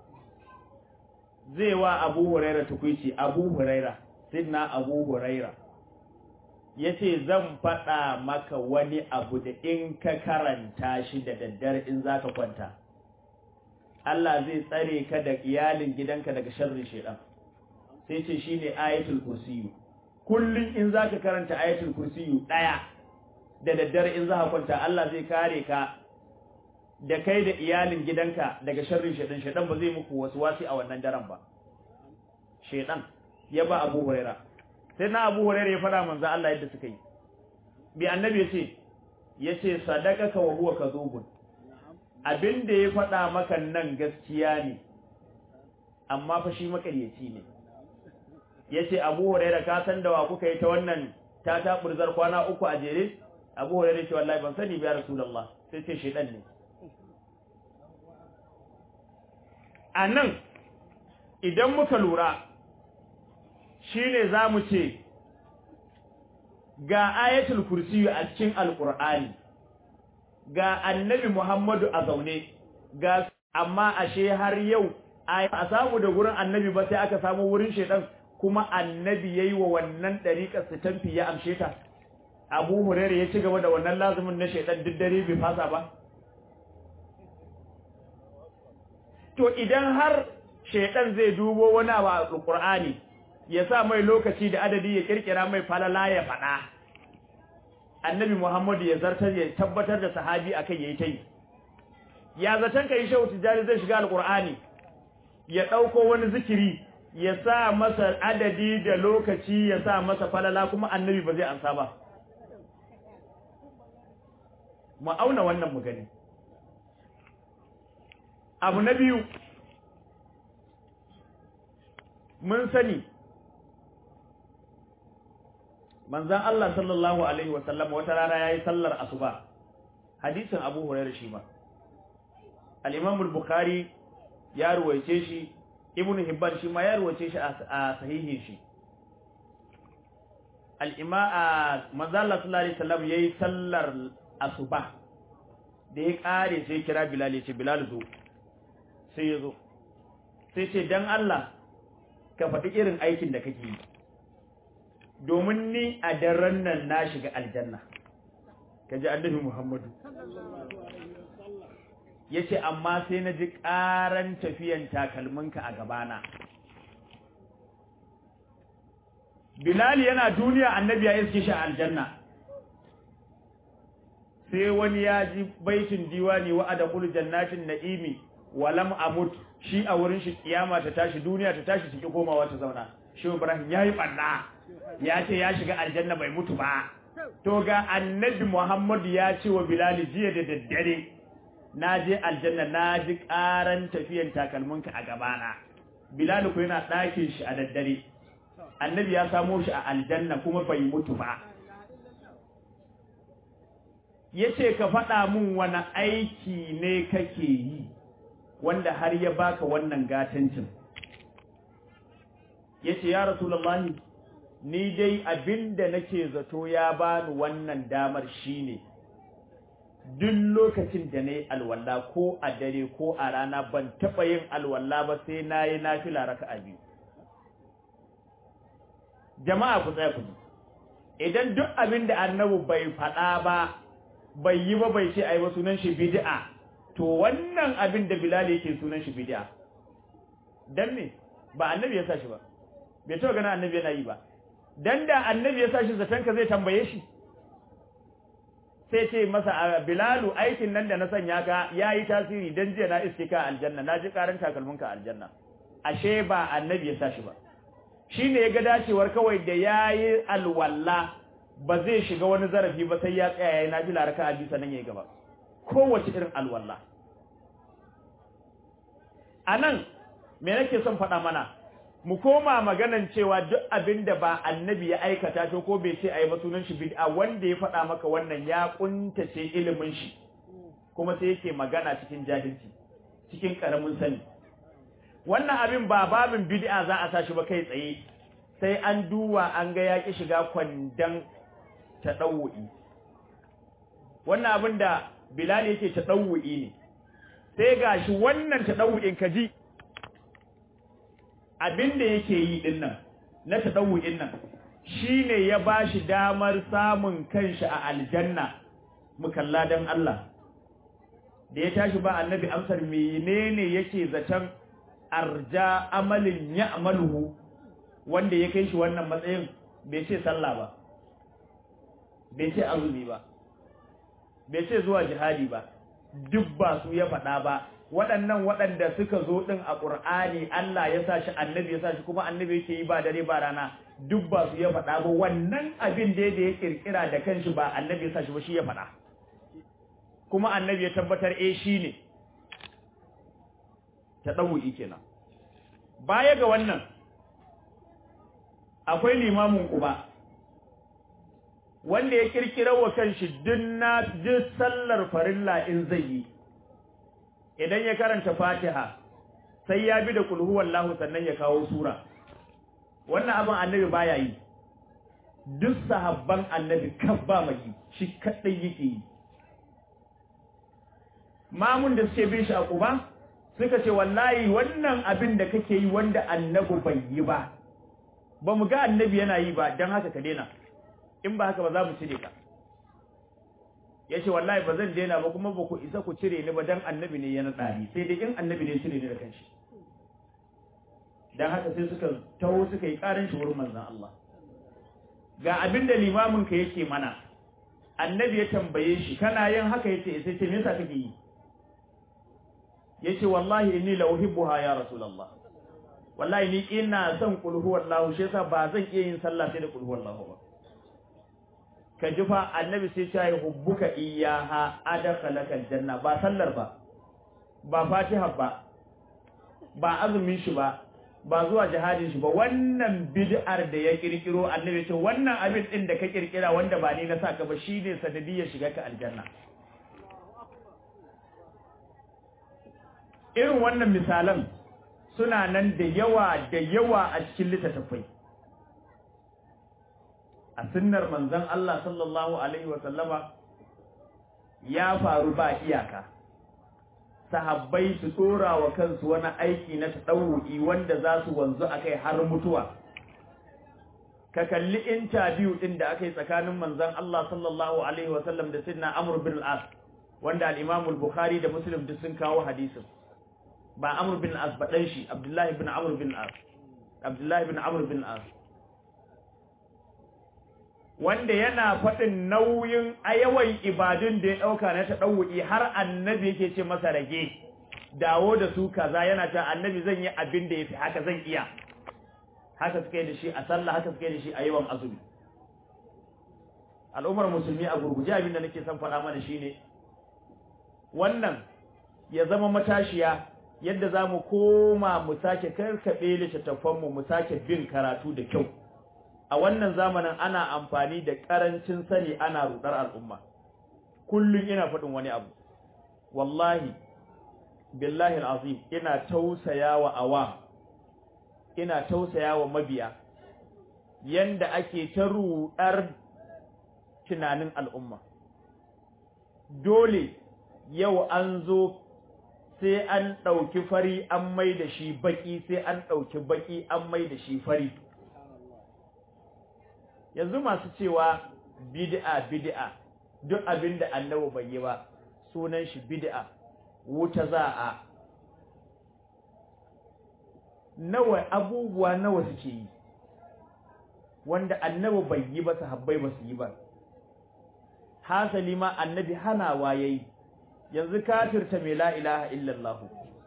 zai wa abu huraira tukwici abu huraira sidna abu huraira ya ce zan faɗa maka wani abu da in ka karanta shi da daddare in za ka kwanta Allah zai tsare ka da iyalin gidanka daga sharrin shedan sai ce shi ne ayatul kursiyu kullum in za ka karanta ayatul kursiyu ɗaya da daddare in za ka kwanta Allah zai kare ka da kai da iyalin gidanka daga sharrin shedan shedan ba zai muku wasu wasi a wannan daren ba shedan ya ba Abu Huraira sai na Abu Huraira ya fara manzo Allah yadda suka yi bi annabi yace yace sadaqaka wa huwa kadhubun abinda ya faɗa maka nan gaskiya ne amma fa shi makaryaci ne yace Abu Huraira ka san da wa kuka yi ta wannan ta ta burzar kwana uku a jere Abu Huraira ce wallahi ban sani ba ya Rasulullah sai ce shedan ne anan idan muka lura shine zamu ce ga ayatul kursi a cikin alqur'ani ga annabi Muhammadu a zaune ga amma ashe har yau a samu da gurin annabi ba sai aka samu wurin shedan kuma annabi yayi wa wannan dariƙar su tamfi ya amshe ta Abu Hurairah ya ci gaba da wannan lazumin na shedan duk dare bai fasa ba to idan har shedan zai dubo wani abu a Qur'ani ya sa mai lokaci da adadi ya kirkira mai falala ya faɗa annabi Muhammadu ya zartar ya tabbatar da sahabi akai yayi tai ya zatan kai shehu tijari zai shiga alqur'ani ya dauko wani zikiri ya sa masa adadi da lokaci ya sa masa falala kuma annabi ba zai ansa ba mu auna wannan mu gani abu na biyu mun sani manzan Allah sallallahu alaihi wasallam wata rana yayi sallar asuba hadisin Abu Hurairah shi ma al-Imam al-Bukhari ya ruwaice shi Ibn Hibban shi ma ya ruwaice shi a sahihin shi al-Imam manzan Allah sallallahu alaihi wasallam yayi sallar asuba da ya kare sai kira Bilal ya ce Bilal zo sai ya zo sai ce dan Allah ka faɗi irin aikin da kake yi domin ni a daren nan na shiga aljanna ka ji annabi Muhammadu ya ce amma sai na ji ƙaran tafiyan takalminka a gabana Bilal yana duniya annabi ya iske shi a aljanna sai wani ya ji baitin diwani wa adkhulu jannatin na'imi wa lam amut shi a wurin shi kiyama ta tashi duniya ta tashi take komawa ta zauna shi Ibrahim yayi banna ya ce ya shiga aljanna bai mutu ba to ga annabi Muhammad ya ce wa Bilal jiya da daddare na je aljanna na ji karan tafiyan takalminka a gabana Bilal ko yana ɗakin shi a daddare annabi ya samo shi a aljanna kuma bai mutu ba yace ka faɗa mun wani aiki ne kake yi wanda har ya baka wannan gatancin yace ya rasulullahi ni dai abinda nake zato ya bani wannan damar shine duk lokacin da nayi alwala ko a dare ko a rana ban taba yin alwala ba sai nayi nafila raka'a biyu jama'a ku tsaya ku idan duk abinda annabi bai faɗa ba bai yi ba bai ce ai ba sunan shi bid'a to wannan abin da Bilal yake sunan shi bid'a dan me ba annabi ya sa shi ba bai taɓa ganin annabi yana yi ba dan da annabi ya sa shi zaton ka zai tambaye shi sai ce masa Bilalu aikin nan da na sanya ka yayi tasiri dan jiya na iske ka aljanna na ji karan takalmin ka aljanna ashe ba annabi ya sa shi ba shine ya ga dacewar kawai da yayi alwalla ba zai shiga wani zarafi ba sai ya tsaya yayin nafila raka'a biyu sannan yayi gaba kowace irin alwala anan me nake son faɗa mana mu koma maganan cewa duk abinda ba annabi ya aikata to ko bai ce ayi ba sunan shi bid'a wanda ya faɗa maka wannan ya kuntace ilimin shi kuma sai yake magana cikin jahilci cikin karamin sani wannan abin ba babin bid'a za a sa shi ba kai tsaye sai an duwa an ga yaki shiga kwandan taɗawu'i wannan abin da Bilal yake taɗawu'i ne sai gashi wannan taɗawu'in kaji abin da yake yi din nan na taɗawu'in nan shine ya bashi damar samun kanshi a aljanna mukalla dan Allah da ya tashi ba annabi amsar menene yake zaton arja amalin ya'maluhu wanda ya kai shi wannan matsayin bai ce sallah ba bai ce azumi ba bai ce zuwa jihadi ba duk ba su ya faɗa ba waɗannan waɗanda suka zo ɗin a ƙur'ani Allah ya sa shi annabi ya sa shi kuma annabi yake yi ba dare ba rana duk ba su ya faɗa ba wannan abin da ya kirkira da kanshi ba annabi ya sa shi ba shi ya faɗa kuma annabi ya tabbatar eh shi ne ta ɗau'i kenan baya ga wannan akwai limamin uba wanda ya kirkira wa kanshi dinna duk sallar farilla in zai yi idan ya karanta fatiha sai ya bi da kulhu wallahu sannan ya kawo sura wannan abin annabi baya yi duk sahabban annabi kan ba mai shi kadai yake yi mamun da suke bin shi a kuba suka ce wallahi wannan abin da kake yi wanda annabi bai yi ba ba mu ga annabi yana yi ba don haka ka daina in ba haka ba za mu cire ka ya ce wallahi ba zan daina ba kuma ba ku isa ku cire ni ba don annabi ne ya naɗa ni sai dai in annabi ne cire ni da kanshi don haka sai suka taho suka yi ƙarin shi wurin manzan Allah ga abin da limamin ka yake mana annabi ya tambaye shi kana yin haka yace sai ce me yasa kake yi yace wallahi inni la uhibbuha ya rasulullah wallahi ni ina son kul huwallahu shi yasa ba zan iya yin sallah sai da kul huwallahu ba ka ji fa annabi sai ya yi hubbuka iyyaha adkhalaka aljanna ba sallar ba ba fatiha ba ba azumin shi ba ba zuwa jihadin shi ba wannan bid'ar da ya kirkiro annabi ce wannan abin din da ka kirkira wanda ba ni na saka ba shine sanadiyar shiga ka aljanna irin wannan misalan suna nan da yawa da yawa a cikin littattafai a sunnar manzon Allah sallallahu alaihi wa sallama ya faru ba iyaka sahabbai su tsora wa kansu wani aiki na tadawu'i wanda za su wanzu akai har mutuwa ka kalli interview din da aka yi tsakanin manzon Allah sallallahu alaihi wa sallam da sidna Amr bin al-As wanda al-Imam al-Bukhari da Muslim duk sun kawo hadisin ba Amr bin al-As ba dan shi Abdullah bin Amr bin al-As Abdullah bin Amr bin al-As wanda yana faɗin nauyin ayawan ibadun da ya ɗauka na taɗawuki har annabi yake ce masa rage dawo da su kaza yana ta annabi zan yi abin da ya fi haka zan iya haka suka yi da shi a sallah haka suka yi da shi a yawan azumi al'ummar musulmi a gurguje abin da nake son faɗa mana shine wannan ya zama matashiya yadda za mu koma mu sake karkaɓe littattafanmu mu sake bin karatu da kyau a wannan zamanin ana amfani da ƙarancin sani ana rudar al'umma kullum ina faɗin wani abu wallahi billahi al'azim ina tausayawa awa ina tausayawa mabiya yanda ake ta rudar tunanin al'umma dole yau an zo sai an ɗauki fari an mai da shi baƙi sai an ɗauki baƙi an mai da shi fari yanzu masu cewa bid'a bid'a duk abin da annabi bai yi ba sunan shi bid'a wuta za a nawa abubuwa nawa suke yi wanda annabi bai yi ba sahabbai ba su yi ba hasali ma annabi hanawa yayi yanzu kafirta mai la ilaha illallah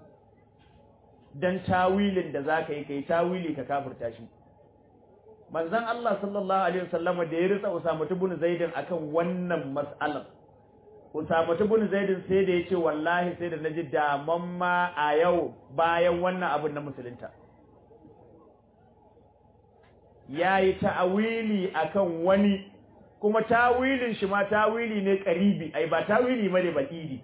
dan tawilin da zaka yi kai tawili ka kafirta shi manzon Allah sallallahu alaihi wasallam da ya ritsa Usama ibn Zaid akan wannan mas'alar Usama ibn Zaid sai da yace wallahi sai da naji daman ma a yau bayan wannan abin na musulunta yayi ta'awili akan wani kuma tawilin shi ma tawili ne karibi ai ba tawili bane bakidi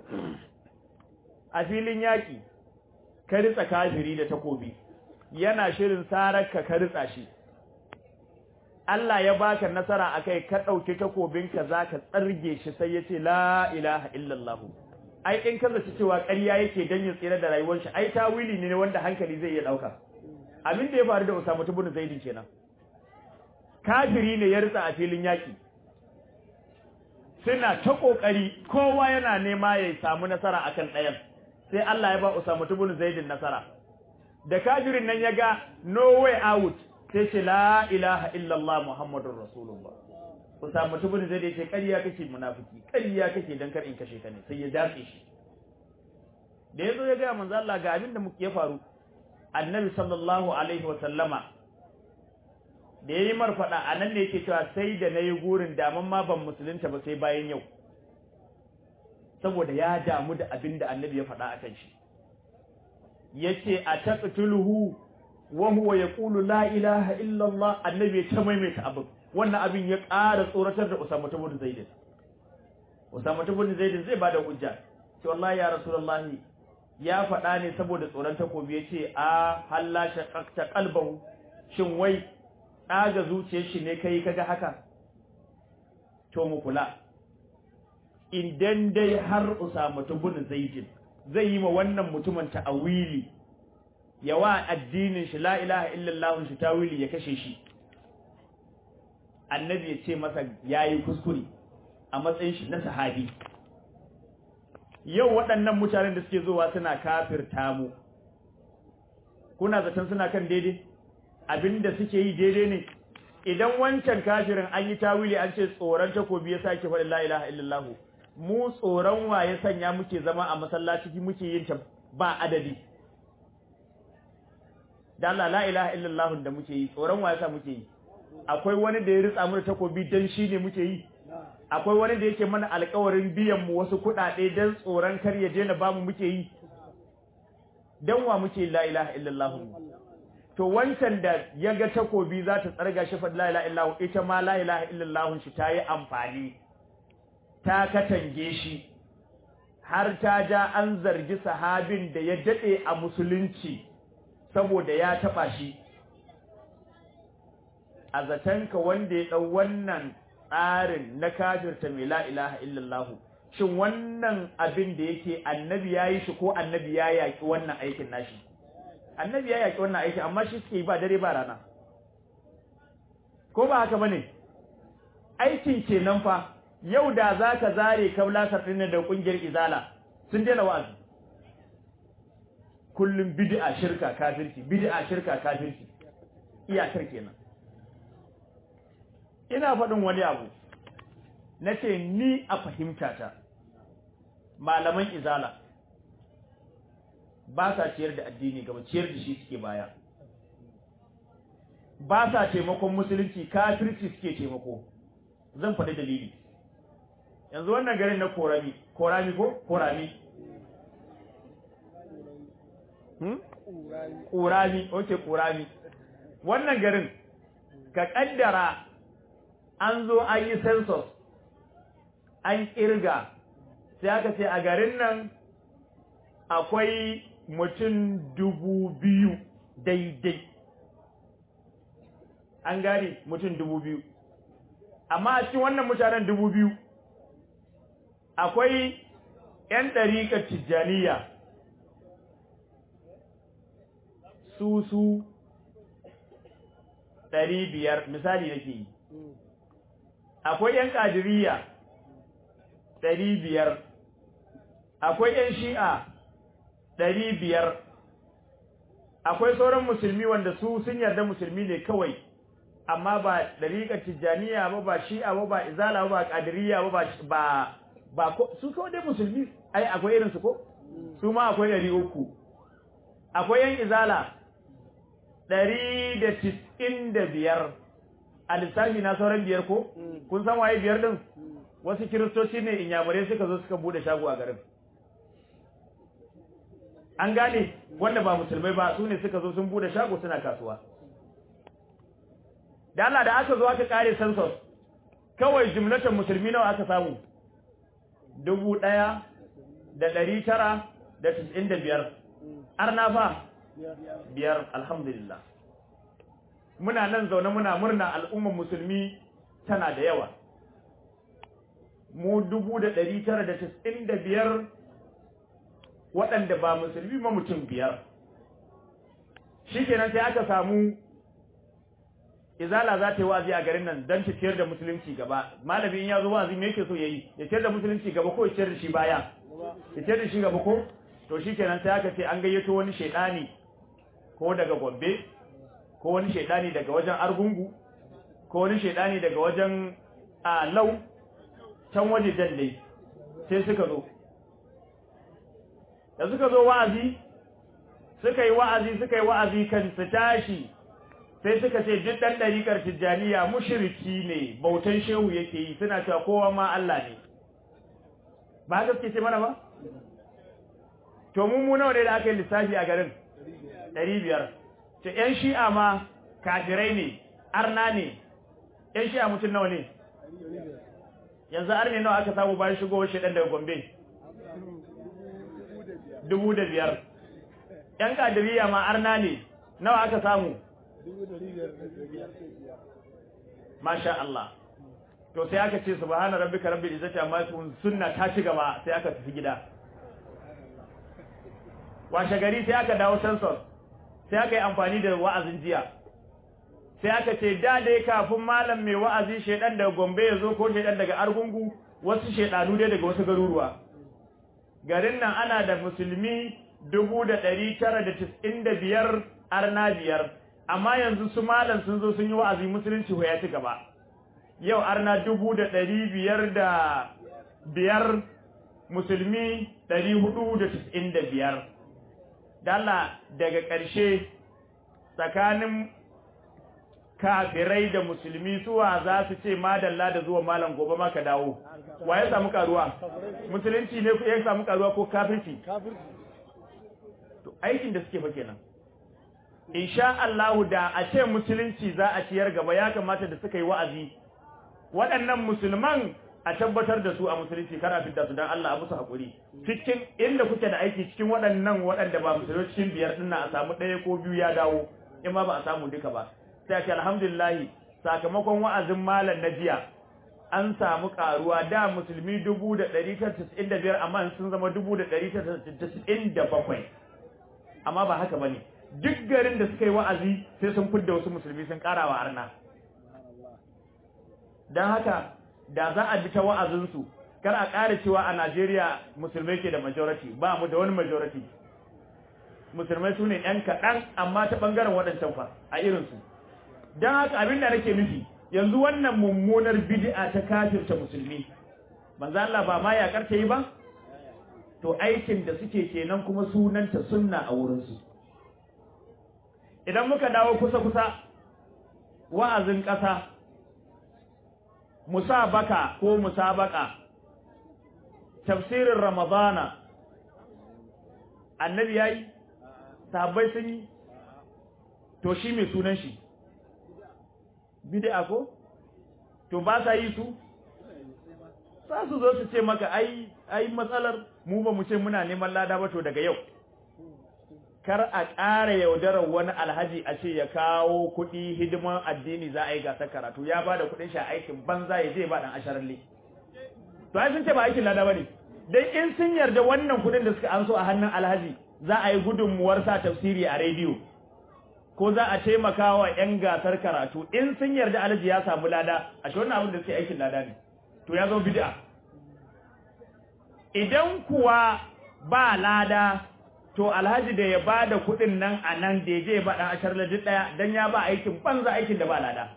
a filin yaki ka ritsa kafiri da takobi yana shirin sararka ka ritsa shi Allah ya baka nasara akai ka dauki takobinka zaka tsarge shi sai yace la ilaha illallah ai in ka zaci cewa ƙarya yake dan ya tsira da rayuwar shi ai tawili ne wanda hankali zai iya dauka abin da ya faru da Usama ibn Zaid kenan kafiri ne ya ritsa a filin yaki suna ta kokari kowa yana nema ya samu nasara akan ɗayan sai Allah ya ba Usama ibn Zaid nasara da kafirin nan ya ga no way out sai ce la ilaha illallah muhammadur rasulullah Usama ibn Zaid ya ce ƙarya kake munafiki ƙarya kake dan kar in kashe ka ne sai ya dace shi da yazo ya ga manzo Allah ga abin da muke ya faru Annabi sallallahu alaihi wa sallama da yayi marfada anan ne yake cewa sai da nayi gurin daman ma ban musulunta ba sai bayan yau saboda ya damu da abin da Annabi ya faɗa akan shi yace a taqtuluhu wa huwa yaqulu la ilaha illa Allah annabi ya ta maimaita abin wannan abin ya ƙara tsoratar da Usama ibn Zaid Usama ibn Zaid zai bada hujja to wallahi ya Rasulullah ya faɗa ne saboda tsoron takobi yace a halla shaqaqta qalbahu shin wai ɗaga zuciyar shi ne kai kaga haka to mu kula idan dai har Usama ibn Zaid zai yi ma wannan mutumin ta'awili ya wa addinin shi la ilaha illallah shi tawili ya kashe shi annabi ya ce masa yayi kuskure a matsayin shi na sahabi yau waɗannan mutanen da suke zuwa suna kafirta mu kuna zaton suna kan daidai abinda suke yi daidai ne idan wancan kafirin an yi tawili an ce tsoron takobi ya sake faɗin la ilaha illallah mu tsoron wa ya sanya muke zama a masallaci muke yin ta ba adadi da Allah la ilaha illallah da muke yi tsoron wa yasa muke yi akwai wani da ya ritsa mu da takobi dan shi ne muke yi akwai wani da yake mana alƙawarin biyan mu wasu kuɗaɗe dan tsoron kar ya je na ba mu muke yi dan wa muke la ilaha illallah to wancan da ya ga takobi za ta tsarga shi fa la ilaha illallah ita ma la ilaha illallah shi ta yi amfani ta katange shi har ta ja an zargi sahabin da ya dade a musulunci saboda ya taba shi a zatanka wanda ya dau wannan tsarin na kafirta mai la ilaha illallah shin wannan abin da yake annabi yayi shi ko annabi ya yaki wannan aikin nashi annabi ya yaki wannan aikin amma shi suke yi ba dare ba rana ko ba haka bane aikin kenan fa yau da zaka zare kablasar din da kungiyar izala sun daina wa'azi kullum bid'a shirka kafirci bid'a shirka kafirci iyakar kenan ina faɗin wani abu nace ni a fahimtata malaman izala ba sa ciyar da addini gaba ciyar da shi suke baya ba sa taimakon musulunci kafirci suke taimako zan faɗi dalili yanzu wannan garin na korami korami ko korami hmm kurami oke kurami wannan garin ka kaddara an zo an yi census an kirga sai aka ce a garin nan akwai mutum dubu biyu daidai an gane mutum dubu biyu amma a cikin wannan mutanen dubu biyu akwai 'yan ɗariƙar tijjaniya su su ɗari biyar misali nake yi akwai 'yan ƙadiriya ɗari biyar akwai 'yan shi'a ɗari biyar akwai sauran musulmi wanda su sun yarda musulmi ne kawai amma ba ɗariƙar tijjaniya ba ba shi'a ba ba izala ba ba ƙadiriya ba ba ba su kawai dai musulmi ai akwai irinsu ko su ma akwai ɗari uku akwai yan izala ɗari da tis'in da biyar a lissafi na sauran biyar ko kun san waye biyar ɗin wasu kiristoci ne inyamurai suka zo suka bude shago a garin an gane wanda ba musulmai ba su ne suka zo sun bude shago suna kasuwa da Allah da aka zo aka kare census kawai jumlatan musulmi nawa aka samu dubu ɗaya da ɗari tara da tis'in da biyar arna fa biyar alhamdulillah muna nan zaune muna murna al'ummar musulmi tana da yawa mu dubu da ɗari tara da tis'in da biyar waɗanda ba musulmi ma mutum biyar shi kenan sai aka samu izala za ta yi wa'azi a garin nan don ta ciyar da musulunci gaba malamin ya zo wa'azi me yake so ya yi ya ciyar da musulunci gaba ko ya ciyar da shi baya ya ciyar da shi gaba ko to shi kenan sai aka ce an gayyato wani shaidani ko daga gombe ko wani shaidani daga wajen argungu ko wani shaidani daga wajen a lau can waje dai sai suka zo da suka zo wa'azi suka yi wa'azi suka yi wa'azi kan su tashi sai suka ce duk dan dariƙar tijjaniya mushriki ne bautan shehu yake yi suna cewa kowa ma Allah ne ba haka suke ce mana ba to mu mu nawa ne da aka yi lissafi a garin 500 ce yan shi'a ma kafirai ne arna ne yan shi'a mutum nawa ne yanzu arne nawa aka samu bayan shigowar shedan daga Gombe dubu da biyar ‘yan kadiriya ma arna ne nawa aka samu masha Allah to sai aka ce subhana rabbika rabbil izzati amma yasifun sunna ta ci gaba sai aka tafi gida washe gari sai aka dawo census sai aka yi amfani da wa'azin jiya sai aka ce da dai kafin malam mai wa'azi shedan daga Gombe ya zo ko shedan daga Argungu wasu shedanu dai daga wasu garuruwa garin nan ana da musulmi dubu da ɗari tara da tis'in da biyar arna biyar amma yanzu su malam sun zo sun yi wa'azi musulunci ya ci gaba yau arna dubu da ɗari biyar da biyar musulmi ɗari hudu da tis'in da biyar dala daga ƙarshe tsakanin kafirai da musulmi suwa za su ce madalla da zuwa malam gobe ma ka dawo wa ya samu karuwa musulunci ne ya samu karuwa ko kafirci to aikin da suke fa kenan insha Allah da a ce musulunci za a ciyar gaba ya kamata da suka yi wa'azi waɗannan musulman a tabbatar da su a musulunci kar a fitta su dan Allah a musu hakuri cikin inda kuke da aiki cikin waɗannan waɗanda ba musulunci cikin biyar din a samu ɗaya ko biyu ya dawo in ma ba a samu duka ba sai ce alhamdulillah sakamakon wa'azin malam na jiya an samu karuwa da musulmi 1995 amma sun zama 1997 amma ba haka bane duk garin da suka yi wa'azi sai sun fidda wasu musulmi sun karawa arna dan haka da za a bi ta wa'azin su kar a ƙara cewa a Najeriya musulmai ke da majority ba mu da wani majority musulmai su ne ‘yan kaɗan amma ta ɓangaren waɗancan fa a irinsu don haka abin da nake nufi yanzu wannan mummunar bid'a ta kafirta musulmi manzo Allah ba ma yakar ta yi ba to aikin da suke kenan kuma sunanta sunna a wurin su idan muka dawo kusa kusa wa'azin ƙasa musabaka ko musabaka tafsirin ramadana annabi yayi sahabbai sun yi to shi mai sunan shi bid'a ko to ba sa yi su za su zo su ce maka ai ai matsalar mu ba mu ce muna neman lada ba to daga yau kar a ƙara yaudarar wani alhaji a ce ya kawo kuɗi hidiman addini za a yi gasar karatu ya ba da kuɗin shi aikin banza ya je ba dan asharalle to ai sun ce ba aikin lada bane dai in sun yarda wannan kuɗin da suka an so a hannun alhaji za a yi gudunmuwar sa tafsiri a rediyo ko za a taimaka wa 'yan gasar karatu in sun yarda alhaji ya samu lada a shi wannan abin da suke aikin lada ne to ya zo bid'a idan kuwa ba lada to alhaji da ya bada kuɗin nan a nan da ya je ba ɗan ashar duk ɗaya don ya ba aikin banza aikin da ba lada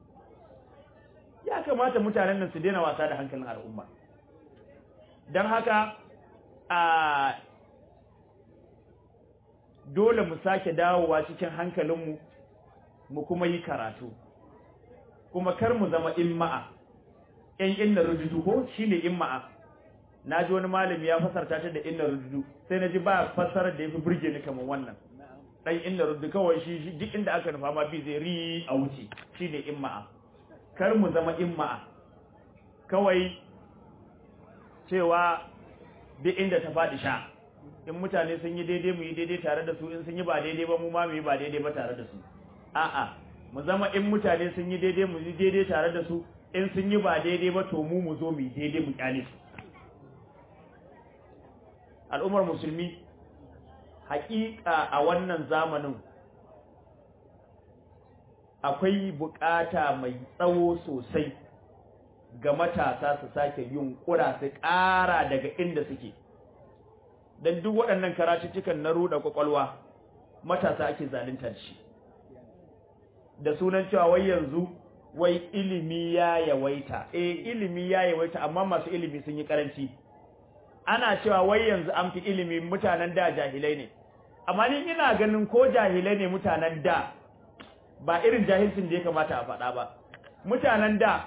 ya kamata mutanen nan su daina wasa da hankalin al'umma don haka a dole mu sake dawowa cikin hankalinmu mu kuma yi karatu kuma kar mu zama imma'a ƴan inna rujudu ko shine imma'a naji wani malami ya fasarta ta da inna rujudu sai naji ba fasarar da yafi burge ni kamar wannan dan inna rujudu kawai shi duk inda aka nufa ma bi zai ri a wuce shine imma'a kar mu zama imma'a kawai cewa duk inda ta faɗi sha in mutane sun yi daidai mu yi daidai tare da su in sun yi ba daidai ba mu ma mu yi ba daidai ba tare da su a'a mu zama in mutane sun yi daidai mu yi daidai tare da su in sun yi ba daidai ba to mu mu zo mu yi daidai mu kyale su al'ummar musulmi haƙiƙa a wannan zamanin akwai buƙata mai tsawo sosai ga matasa su sake yin ƙura su ƙara daga inda suke dan duk waɗannan karatuttukan na ruɗa kwakwalwa matasa ake zalunta shi da sunan cewa wai yanzu wai ilimi ya yawaita eh ilimi ya yawaita amma masu ilimi sun yi karanci ana cewa wai yanzu an fi ilimi mutanen da jahilai ne amma ni ina ganin ko jahilai ne mutanen da ba irin jahilcin da ya kamata a faɗa ba mutanen da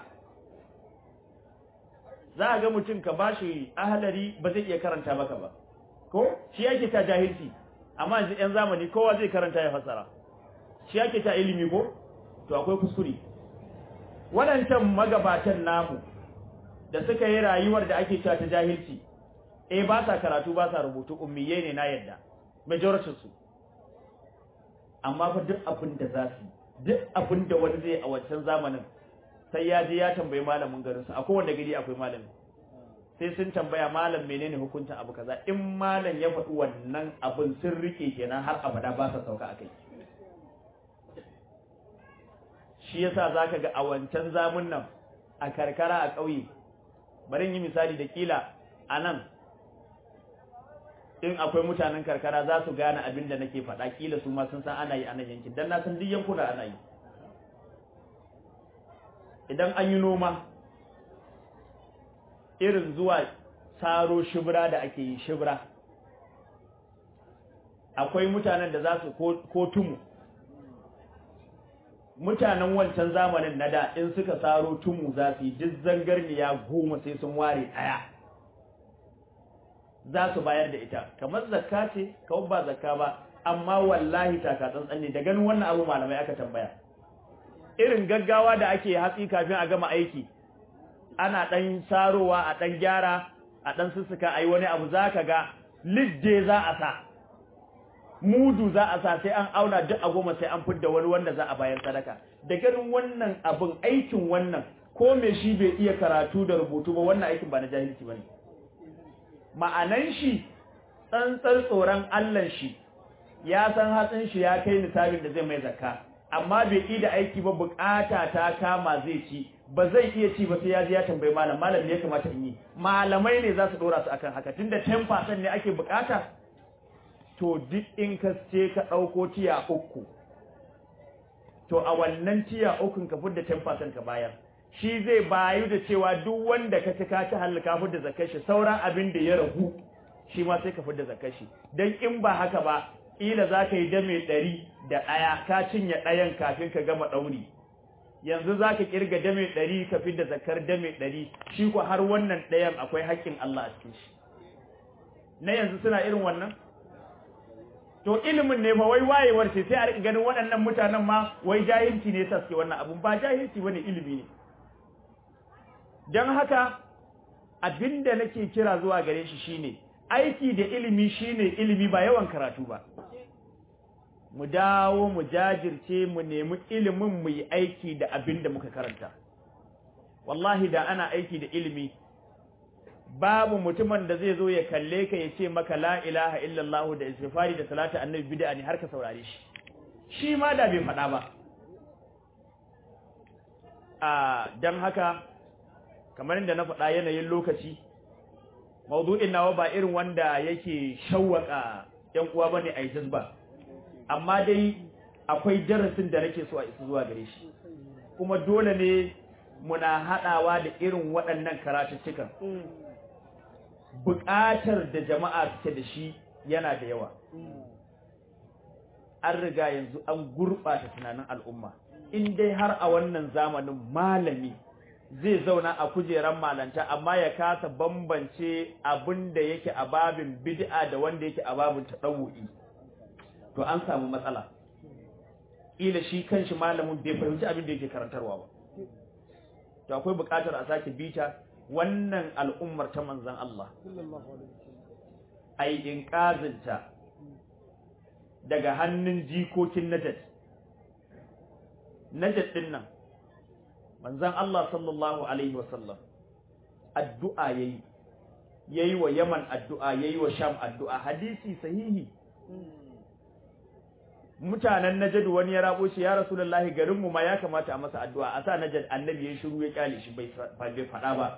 za a ga mutum ka ba shi ahalari ba zai iya karanta maka ba ko shi yake ta jahilci amma yanzu yan zamani kowa zai karanta ya fasara shi yake ta ilimi ko to akwai kuskure waɗancan magabatan namu da suka yi rayuwar da ake cewa ta jahilci eh ba sa karatu ba sa rubutu ummiyai ne na yadda majoritin su amma fa duk abin da za su duk abin da wani zai a wancan zamanin sai ya je ya tambayi malamin garinsu a kowanne gari akwai malami sai sun tambaya malam menene hukuncin abu kaza in malam ya faɗi wannan abin sun rike kenan har abada ba sa sauka akai shi yasa zaka ga a wancan zamun nan a karkara a ƙauye bari yi misali da kila a nan in akwai mutanen karkara za su gane abin da nake faɗa kila su ma sun san ana yi a nan yankin dan na san duk yankuna ana yi idan an yi noma irin zuwa saro shibra da ake yi shibra akwai mutanen da za su ko tumu mutanen wancan zamanin na da in suka saro tumu za su yi duk zangarniya goma sai sun ware ɗaya za su bayar da ita kamar zakka ce kawai ba zakka ba amma wallahi taka tsantsan ne da ganin wannan abu malamai aka tambaya irin gaggawa da ake hatsi kafin a gama aiki ana ɗan sarowa a ɗan gyara a ɗan sussuka a yi wani abu za ka ga lidde za a sa mudu za a sa sai an auna duk a goma sai an fidda wani wanda za a bayar sadaka da ganin wannan abin aikin wannan ko me shi bai iya karatu da rubutu ba wannan aikin ba na jahilci ba ne ma'anan shi tsantsar tsoron allan shi ya san hatsin shi ya kai nisabin da zai mai zakka amma bai yi da aiki ba bukata ta kama zai ci ba zai iya ci ba sai ya je ya tambayi malam malam ne ya kamata in yi malamai ne za su dora su akan haka tunda 10% ne ake bukata to duk in ka ce ka dauko tiya uku to a wannan tiya ukun ka fudda 10% ka bayar shi zai bayu da cewa duk wanda ka ci ka ci halaka fudda zakar shi sauran abin da ya ragu shi ma sai ka fudda zakar shi dan in ba haka ba kila za ka yi dame ɗari da ɗaya ka cinye ɗayan kafin ka gama ɗauri yanzu za ka ƙirga dame ɗari ka fi da zakar dame ɗari shi ko har wannan ɗayan akwai haƙƙin Allah a cikin shi na yanzu suna irin wannan to ilimin ne fa wai wayewar ce sai a riƙa ganin waɗannan mutanen ma wai jahilci ne sa suke wannan abun ba jahilci bane ilimi ne don haka abinda nake kira zuwa gare shi shine aiki da ilimi shine ilimi ba yawan karatu ba mu dawo mu jajirce mu nemi ilimin mu yi aiki da abin da muka karanta wallahi da ana aiki da ilimi babu mutumin da zai zo ya kalle ka ya ce maka la ilaha illallah da istighfari da salatu annabi bid'a ne har ka saurare shi shi ma da bai faɗa ba a dan haka kamar inda na faɗa yanayin lokaci maudu'in nawa ba irin wanda yake shawwaka yan uwa bane a jazba amma dai akwai darasin da nake so a isa zuwa gare shi kuma dole ne muna hadawa da irin waɗannan karatuttukan buƙatar da jama'a suke da shi yana da yawa an riga yanzu an gurɓata tunanin al'umma in dai har a wannan zamanin malami zai zauna a kujeran malanta amma ya kasa bambance abin da yake a babin bid'a da wanda yake a babin tadawu'i to an samu matsala ila shi kanshi malamin bai fahimci abin da yake karantarwa ba to akwai buƙatar a sake bita wannan al'ummar ta manzon Allah ai inqazinta daga hannun jikokin najad najad din nan manzon Allah sallallahu alaihi wasallam addu'a yayi yayi wa Yaman addu'a yayi wa Sham addu'a hadisi sahihi mutanen Najd wani ya rabo shi ya Rasulullahi garin mu ma ya kamata a masa addu'a a sa Najd annabi ya shiru ya kyale shi bai bai fada ba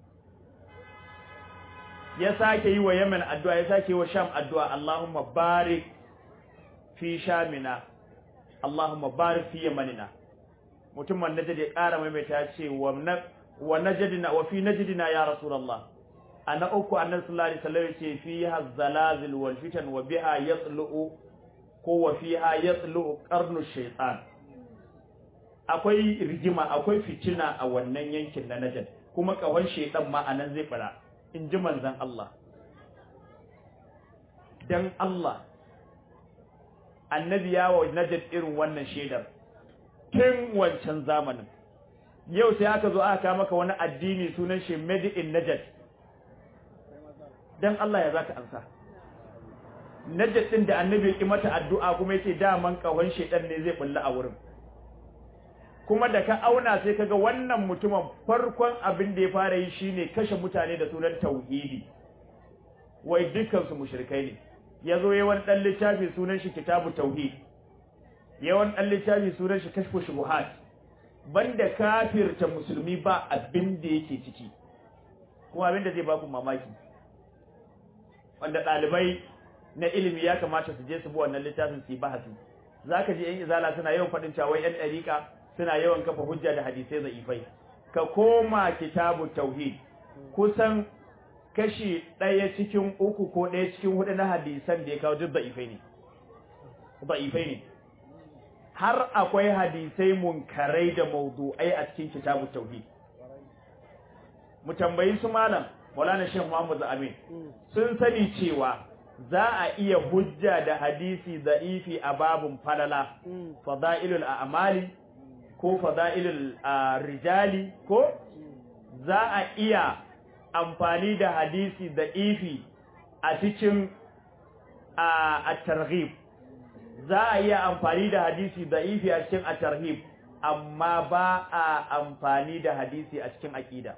ya sake yi wa Yaman addu'a ya sake yi wa Sham addu'a Allahumma barik fi Shamina Allahumma barik fi Yamanina mutumin najd ya ƙara maimaita ya ce wa na wa najdina wa fi najdina ya rasulullah ana uku annabi sallallahu alaihi wasallam yace fiha zalazil wal fitan wa biha yatlu ko wa fiha yatlu qarnu shaytan akwai rigima akwai fitina a wannan yankin na najd kuma kawan shaytan ma anan zai fara in ji manzon Allah dan Allah annabi ya wa najd irin wannan shaidar tun wancan zamanin yau sai aka zo aka maka wani addini sunan shi made in najd dan Allah ya zaka ansa najd din da annabi ya mata addu'a kuma yace daman kawan shedan ne zai bulla a wurin kuma da ka auna sai kaga wannan mutumin farkon abin da ya fara yi shine kashe mutane da sunan tauhidi wai dukkan su mushrikai ne yazo yayin dan littafi sunan shi kitabu tauhid yawan dan littafi sunan shi kashfu shubuhat banda kafirta musulmi ba abin da yake ciki kuma abin da zai ba ku mamaki wanda ɗalibai na ilimi ya kamata su je su bi wannan littafin su yi bahasi zaka ji yan izala suna yawan faɗin cewa wai yan ɗariƙa suna yawan kafa hujja da hadisai za'ifai ka koma kitabu tauhid kusan kashi ɗaya cikin uku ko ɗaya cikin hudu na hadisan da ya kawo duk za'ifai ne za'ifai ne har akwai hadisai munkarai da maudu'ai a cikin kitabu tauhid mu tambayi su malam Maulana Sheikh Muhammad Amin sun sani cewa za a iya hujja da hadisi da'ifi a babun falala fadailul a'mali ko fadailul rijali ko za a iya amfani da hadisi da'ifi a cikin at-targhib za a iya amfani da hadisi da'ifi a cikin at-tarhib amma ba a amfani da hadisi a cikin aqida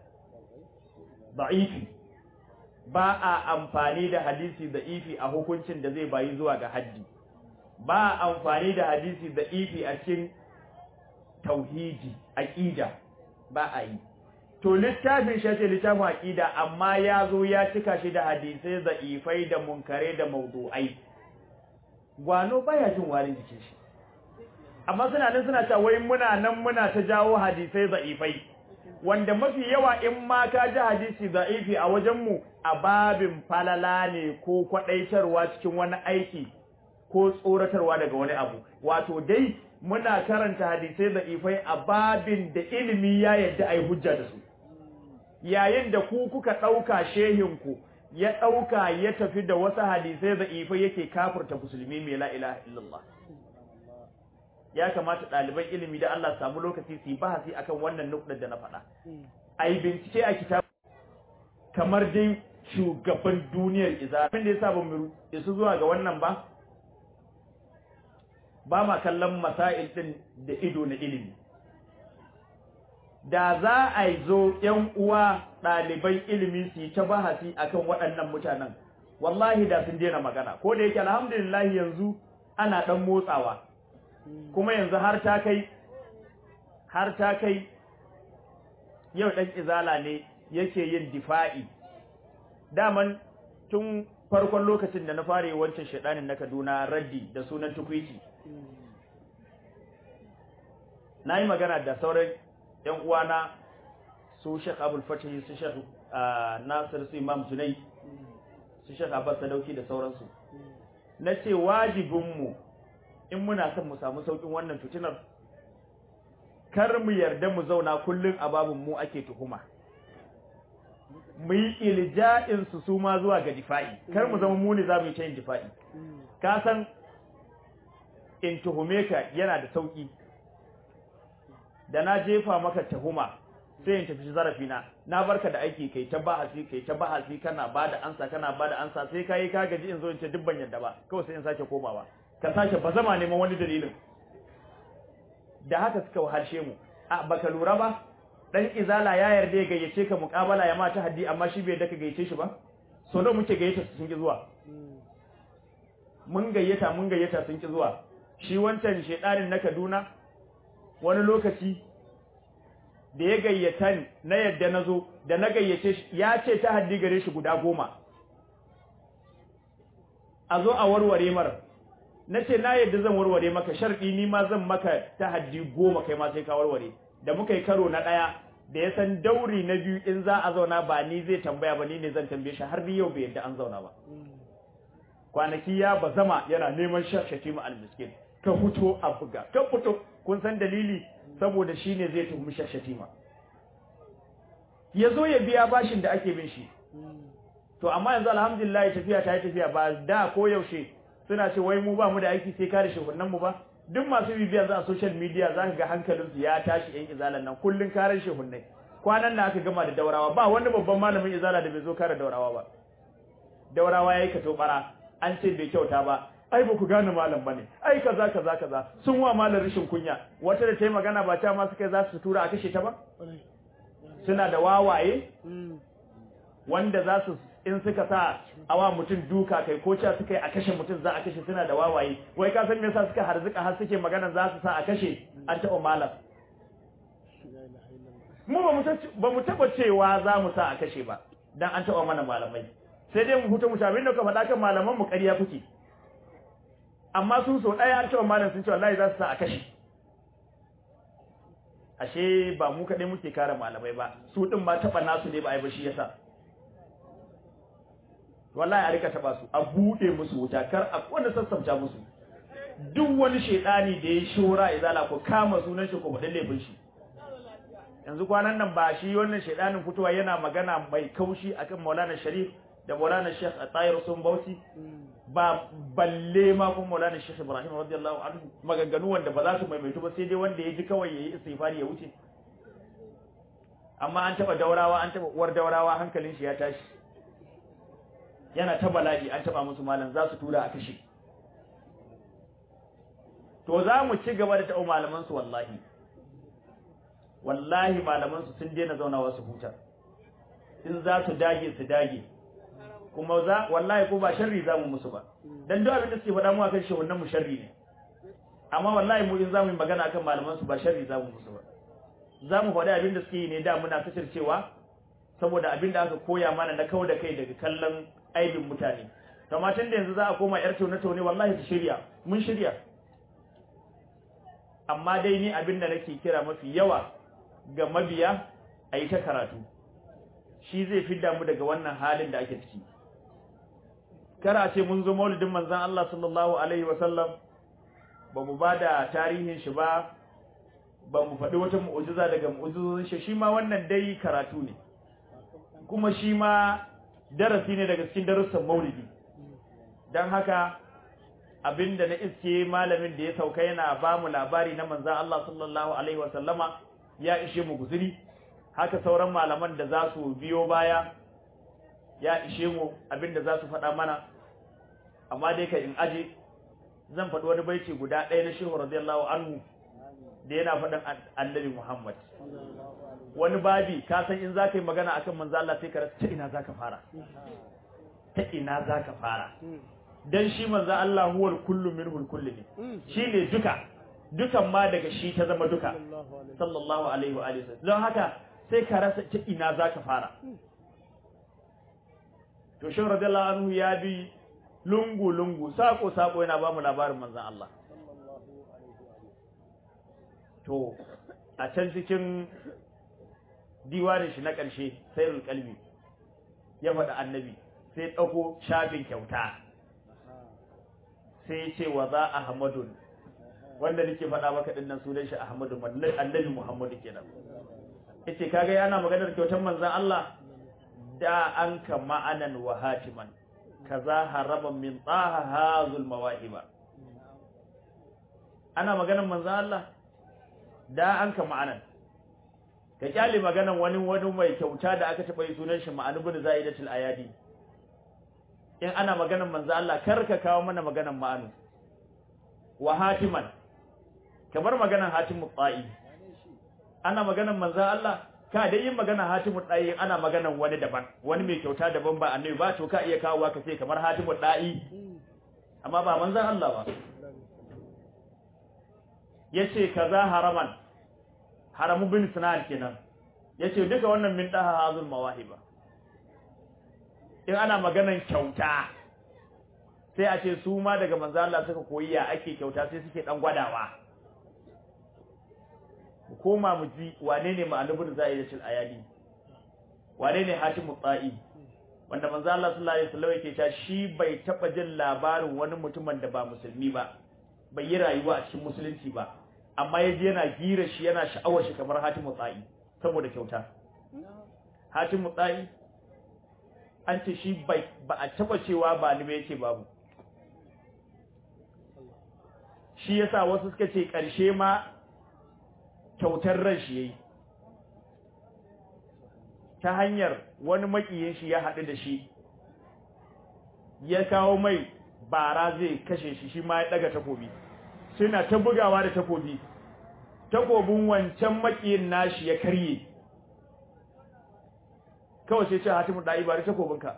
da'ifi ba a amfani da hadisi da'ifi a hukuncin da zai bayi zuwa ga haddi ba a amfani da hadisi da'ifi a cikin tauhidi aqida ba a yi to littafin shi ce littafin aqida amma ya zo ya cika shi da hadisai da'ifai da munkare da mawdu'ai gwano baya jin warin jikin shi amma suna nan suna cewa wai muna nan muna ta jawo hadisai da'ifai wanda mafi yawa in ma ka ji hadisi da'ifi a wajenmu a babin falala ne ko kwadaitarwa cikin wani aiki ko tsoratarwa daga wani abu wato dai muna karanta hadisai da'ifai a babin da ilimi ya yadda ai hujja da su yayin da ku kuka ɗauka shehinku ya ɗauka ya tafi da wasu hadisai da'ifai yake kafirta musulmi mai la ilaha illallah ya kamata ɗaliban ilimi da Allah samu lokaci su yi bahasi akan wannan nukɗar da na faɗa. A yi bincike a kitab kamar dai shugaban duniyar iza. Abin da ya sa ba mu isu zuwa ga wannan ba, ba ma kallon masail ɗin da ido na ilimi. Da za a yi zo ‘yan uwa ɗaliban ilimi su yi ta bahasi akan waɗannan mutanen, wallahi da sun daina magana, ko da yake alhamdulillah yanzu ana ɗan motsawa. kuma yanzu har ta kai har ta kai yau dan izala ne yake yin difa'i daman tun farkon lokacin da na fara wancan shedanin na Kaduna raddi da sunan tukwici nayi magana da sauran ƴan uwana su Sheikh Abdul Fatih su Sheikh Nasir su Imam Junai su Sheikh Abbas Sadauki da sauransu nace wajibinmu in muna son mu samu saukin wannan fitinar kar mu yarda mu zauna kullun a babun mu ake tuhuma mu yi ilja'in su su ma zuwa ga difa'i kar mu zama mu ne za mu yi ta yin difa'i ka san in tuhume ka yana da sauki da na jefa maka tuhuma sai in tafi zarafi na na barka da aiki kai ta bahasi kai ta bahasi kana bada ansa kana bada ansa sai kai ka gaji in zo in ce dubban yadda ba kawai sai in sake komawa ka sake ba zama neman wani dalilin da haka suka wahalshe mu a baka lura ba dan izala ya yarda ya gayyace ka muƙabala ya mata haddi amma shi bai daka gayyace shi ba so da muke gayyata sun ki zuwa mun gayyata mun gayyata sun ki zuwa shi wancan shedanin na Kaduna wani lokaci da ya gayyata ni na yadda nazo da na gayyace shi ya ce ta haddi gare shi guda goma a zo a warware mara nace na yadda zan warware maka sharɗi ni ma zan maka tahaddi goma kai ma sai ka warware da muka yi karo na ɗaya da ya san dauri na biyu in za a zauna ba ni zai tambaya ba ni ne zan tambaye shi har ni yau bai yadda an zauna ba kwanaki ya bazama yana neman shashati mu almiskin ka fito a buga ka fito kun san dalili saboda shi ne zai tuhumi shashati ma ya zo ya biya bashin da ake bin shi to amma yanzu alhamdulillah tafiya ta yi tafiya ba da ko yaushe suna ce wai mu ba mu da aiki sai kare shehunan mu ba duk masu bibiya za a social media za ka ga hankalinsu ya tashi yan izalan nan kullun karen shehunnai kwanan nan aka gama da daurawa ba wani babban malamin izala da bai zo kare daurawa ba daurawa yayi kato bara an ce bai kyauta ba ai ba ku gane malam bane ai kaza kaza kaza sun wa malam rishin kunya wata da ta yi magana ba ta ma suka za su tura a kashe ta ba suna da wawaye wanda za su in suka sa awa mutum duka kai ko cewa suka yi a kashe mutum za a kashe suna da wawaye wai ka san me yasa suka harzuka har suke magana za su sa a kashe an taɓa malam mu ba mu taɓa cewa za mu sa a kashe ba dan an taɓa mana malamai sai dai mu huta mu abin da ka faɗa kan malaman mu ƙarya kuke amma sun so ɗaya an taɓa malam sun ce wallahi za su sa a kashe ashe ba mu kaɗai muke kare malamai ba su ɗin ma taɓa nasu ne ba a yi ba shi yasa wallahi a rika taba su a bude musu wuta kar a wanda sassauta musu duk wani shedani da ya shora izala ko kama sunan shi ko faɗin laifin shi yanzu kwanan nan ba shi wannan shedanin fitowa yana magana mai kaushi akan Maulana Sharif da Maulana Sheikh Atayir sun Bauchi ba balle ma kuma Maulana Sheikh Ibrahim radiyallahu anhu maganganu wanda ba za su maimaitu ba sai dai wanda ya ji kawai yayi istighfari ya wuce amma an taba daurawa an taba uwar daurawa hankalin shi ya tashi yana ta bala'i an taba musu malam za su tura a kashe to za mu ci gaba da ta'o malaman su wallahi wallahi malaman su sun daina zaunawa su huta in za su dage su dage kuma za wallahi ko ba sharri za mu musu ba dan duk abin da suke faɗa mu akan shi wannan mu sharri ne amma wallahi mu in za mu yi magana akan malaman su ba sharri za mu musu ba za mu faɗi abin da suke yi ne da muna cewa saboda abin da aka koya mana na kau da kai daga kallon aibin mutane amma tun da yanzu za a koma yar tone-tone wallahi su shirya mun shirya amma dai ni abin da nake kira mafi yawa ga mabiya a yi ta karatu shi zai fidda mu daga wannan halin da ake ciki kara ce mun zo maulidin manzan Allah sallallahu alaihi wasallam ba mu ba da tarihin shi ba ba mu faɗi wata mu'ujiza daga mu'ujizozin shi shi ma wannan dai karatu ne kuma shi ma darasi ne daga cikin darussan maulidi don haka abinda na iske malamin da ya sauka yana ba mu labari na manzan Allah sallallahu alaihi wasallama ya ishe mu guzuri haka sauran malaman da za su biyo baya ya ishe mu abinda za su faɗa mana amma dai ka in aje zan faɗi wani baiti guda ɗaya na shehu radiyallahu anhu da yana faɗin annabi Muhammad wani babi ka san in zaka yi magana akan manzo Allah sai ka rasa ta ina zaka fara ta ina zaka fara dan shi manzo Allah huwal kullu minhul kullu ne shine duka dukan ma daga shi ta zama duka sallallahu alaihi wa alihi don haka sai ka rasa ta ina zaka fara to shi radiyallahu anhu ya bi lungu lungu sako sako yana ba mu labarin manzon Allah to a can cikin diwanin shi na ƙarshe sayrul qalbi ya faɗa annabi sai ɗauko shafin kyauta sai ce wa za ahmadun wanda nake faɗa maka dinnan sunan shi ahmadu annabi muhammadu kenan yace kaga yana maganar kyautar manzon Allah da an ka ma'anan wa hatiman kaza haraban min taha hazul mawahiba ana maganar manzon Allah da an ka ma'anan ka kyale maganan wani wani mai kyauta da aka taba yi sunan shi ma'anu bin zaidatul ayadi in ana maganan manzo Allah kar ka kawo mana maganan ma'anu wa hatiman kamar maganan hatimu tsa'i ana maganan manzo Allah ka dai yin magana hatimu tsa'i ana maganan wani daban wani mai kyauta daban ba annabi ba to ka iya kawo ka ce kamar hatimu tsa'i amma ba manzon Allah ba yace kaza haraman haramu bin sinan kenan yace duka wannan min daha hazul mawahiba in ana maganan kyauta sai a ce su ma daga manzo Allah suka koyi ya ake kyauta sai suke dan gwadawa mu koma mu ji wane ne ma'alubun za'idatul ayadi wane ne hatimu tsa'i wanda manzo Allah sallallahu alaihi wasallam yake cewa shi bai taba jin labarin wani mutumin da ba musulmi ba bai yi rayuwa a cikin musulunci ba amma yaji yana gira shi yana sha'awar shi kamar hatimu tsa'i saboda kyauta hatimu tsa'i an ce shi bai ba a taba cewa ba ni ba yace babu shi yasa wasu suka ce karshe ma kyautar ran shi yayi ta hanyar wani makiyin shi ya haɗu da shi ya kawo mai bara zai kashe shi shi ma ya ɗaga takobi suna ta bugawa da takobi takobin wancan makiyin nashi ya karye kawai sai ce hatimu da'i bari takobinka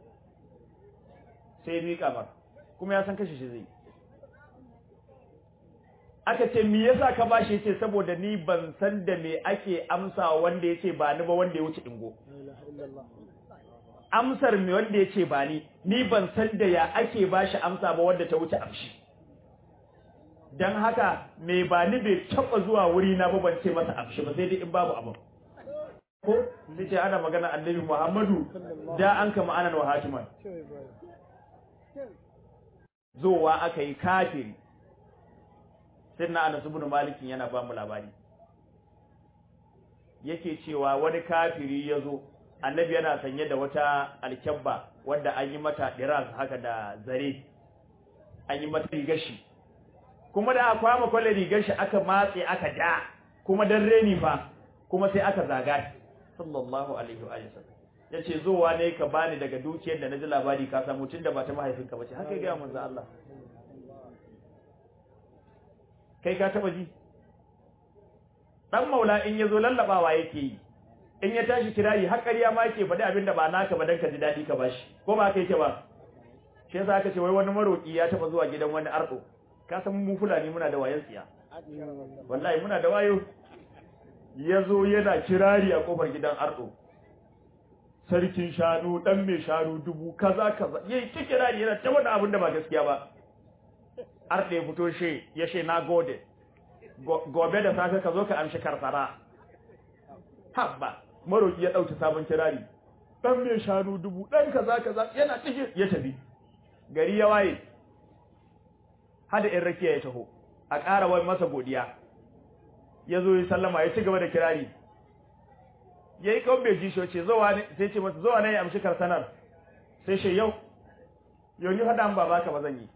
sai ya miƙa mar kuma ya san kashe shi zai aka ce me yasa ka bashi yace saboda ni ban san da me ake amsa wanda yace ba ni ba wanda ya wuce dingo amsar me wanda yace ba ni ni ban san da ya ake bashi amsa ba wanda ta wuce amshi dan haka me ba ni bai taba zuwa wuri na ba ban ce masa amshi ba sai dai in babu abin ko sai ce ana magana annabi Muhammadu da an kama anan wa hatiman zowa aka yi kafiri sirna Anas ibn Malik yana ba mu labari yake cewa wani kafiri yazo annabi yana sanye da wata alkyabba wanda an yi mata diras haka da zare an yi mata rigar shi kuma da aka kwama kwalle rigar shi aka matse aka da kuma dan reni fa kuma sai aka zaga sallallahu alaihi wa sallam yace zowa ne ka bani daga dukiyar da naji labari ka samu tunda ba ta mahaifinka bace haka ga manzo Allah kai ka taba ji dan maula in yazo lallabawa yake yi in ya tashi kirari har ƙarya ma yake faɗi abin da ba naka ba dan ka ji dadi ka bashi ko ba kai yake ba shi yasa aka ce wai wani maroki ya taba zuwa gidan wani ardo ka san mu fulani muna da wayan tsiya wallahi muna da wayo yazo yana kirari a kofar gidan ardo sarkin shanu dan mai shanu dubu kaza kaza yayi kirari yana ta wani abin da ba gaskiya ba arɗe ya fito shi ya ce na gode gobe da safe ka zo ka amshi karsara habba maroki ya ɗauki sabon kirari ɗan mai shanu dubu ɗan kaza kaza yana cikin ya tafi gari ya waye hada in rakiya ya taho a ƙara wai masa godiya ya zo ya sallama ya ci gaba da kirari ya yi kawai bai ji shi ce zowa ne sai ce masa zowa ne ya amshi karsanar sai shi yau yau ni hada ba baka ba zan yi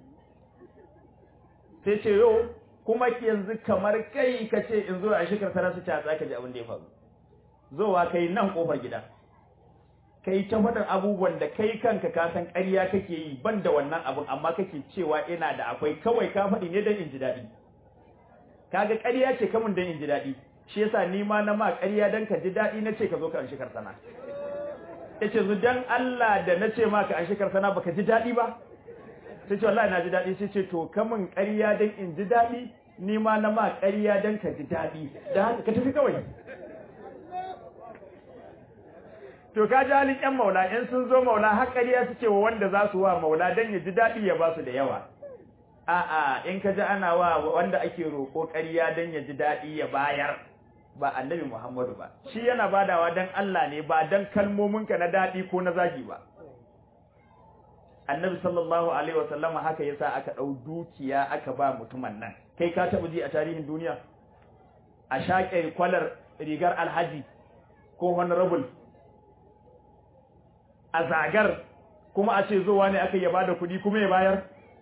sai ce yau kuma yanzu kamar kai ka ce in zo a shekar tara su ta tsaka ji abin da ya faru zowa kai nan kofar gida kai ta faɗin abubuwan da kai kanka ka san ƙarya kake yi ban da wannan abin amma kake cewa ina da akwai kawai ka faɗi ne don in ji daɗi kaga ƙarya ce kamun don in ji daɗi shi yasa ni ma na ma ƙarya don ka ji daɗi na ce ka zo ka an shekar sana yace zu dan Allah da na ce ma ka an shekar sana baka ji daɗi ba sai ce wallahi na ji daɗi sai ce to kamun ƙarya don in ji daɗi ni ma na ma ƙarya don ka ji daɗi da haka ka tafi kawai to ka ji halin ƴan maula in sun zo maula har ƙarya suke wa wanda za su wa maula don ya ji daɗi ya ba su da yawa a'a in ka ji ana wa wanda ake roƙo ƙarya don ya ji daɗi ya bayar ba annabi Muhammadu ba shi yana badawa don Allah ne ba don kalmominka na daɗi ko na zagi ba annabi sallallahu alaihi wasallama haka yasa aka dau dukiya aka ba mutumin nan kai ka taba ji a tarihin duniya a shaƙe kwalar rigar alhaji ko honorable a zagar kuma a ce zuwa ne aka yaba da kuɗi kuma ya bayar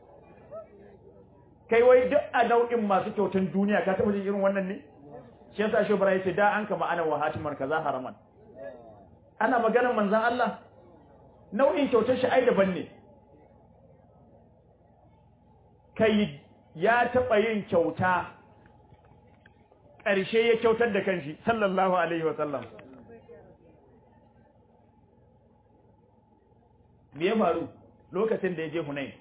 kai wai duk a nau'in masu kyautan duniya ka taba ji irin wannan ne shi yasa shi bara yace da an kama ana wa hatimar kaza haraman ana maganar manzon Allah nau'in kyautar shi ai daban ne kai ya taɓa yin kyauta ƙarshe ya kyautar da kanshi sallallahu alaihi wa sallam me ya faru lokacin da ya je Hunain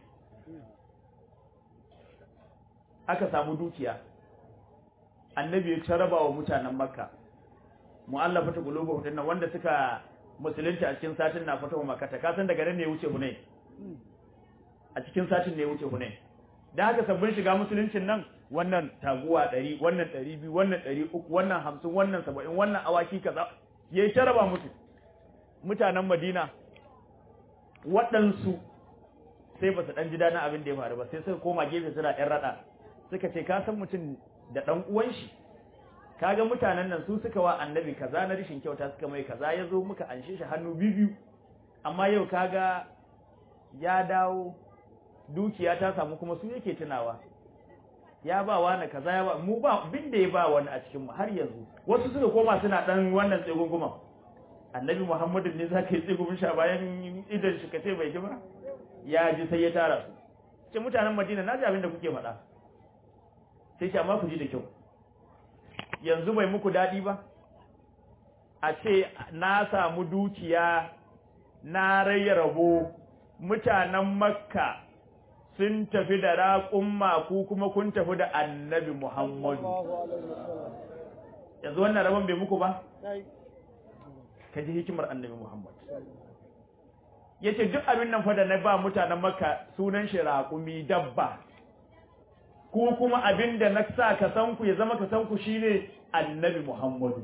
aka samu dukiya annabi ya taraba wa mutanen makka mu'allafatu qulubuhum dinnan wanda suka musulunta a cikin satin na fatawa makka ka san daga nan ne ya wuce Hunain a cikin satin ne ya wuce hunain da haka sabbin shiga musuluncin nan wannan taguwa ɗari wannan ɗari biyu wannan ɗari uku wannan hamsin wannan saba'in wannan awaki kaza ya yi raba musu mutanen madina waɗansu sai ba su ɗan ji daɗin abin da ya faru ba sai suka koma gefe suna ɗan raɗa suka ce ka san mutum da ɗan uwan shi kaga mutanen nan su suka wa annabi kaza na rishin kyauta suka mai kaza ya zo muka anshe shi hannu biyu amma yau kaga ya dawo dukiya ta samu kuma su yake tunawa ya ba wani kaza ya ba mu ba bin da ya ba wani a cikin mu har yanzu wasu suka koma suna dan wannan tsegunguma annabi muhammadu ne zaka yi tsegumin sha bayan idan shi kace bai ji ba ya ji sai ya tara su ce mutanen madina na ji abin da kuke faɗa sai ce amma ku ji da kyau yanzu bai muku daɗi ba a ce na samu dukiya na raya rabo mutanen makka sun tafi da raƙumma ku kuma kun tafi da annabi muhammadu yanzu wannan rabon bai muku ba ka ji hikimar annabi muhammad ya ce duk abin nan fa da na ba mutanen makka sunan shi raƙumi dabba ku kuma abin da na sa ka san ku ya zama ka san ku shine annabi Muhammadu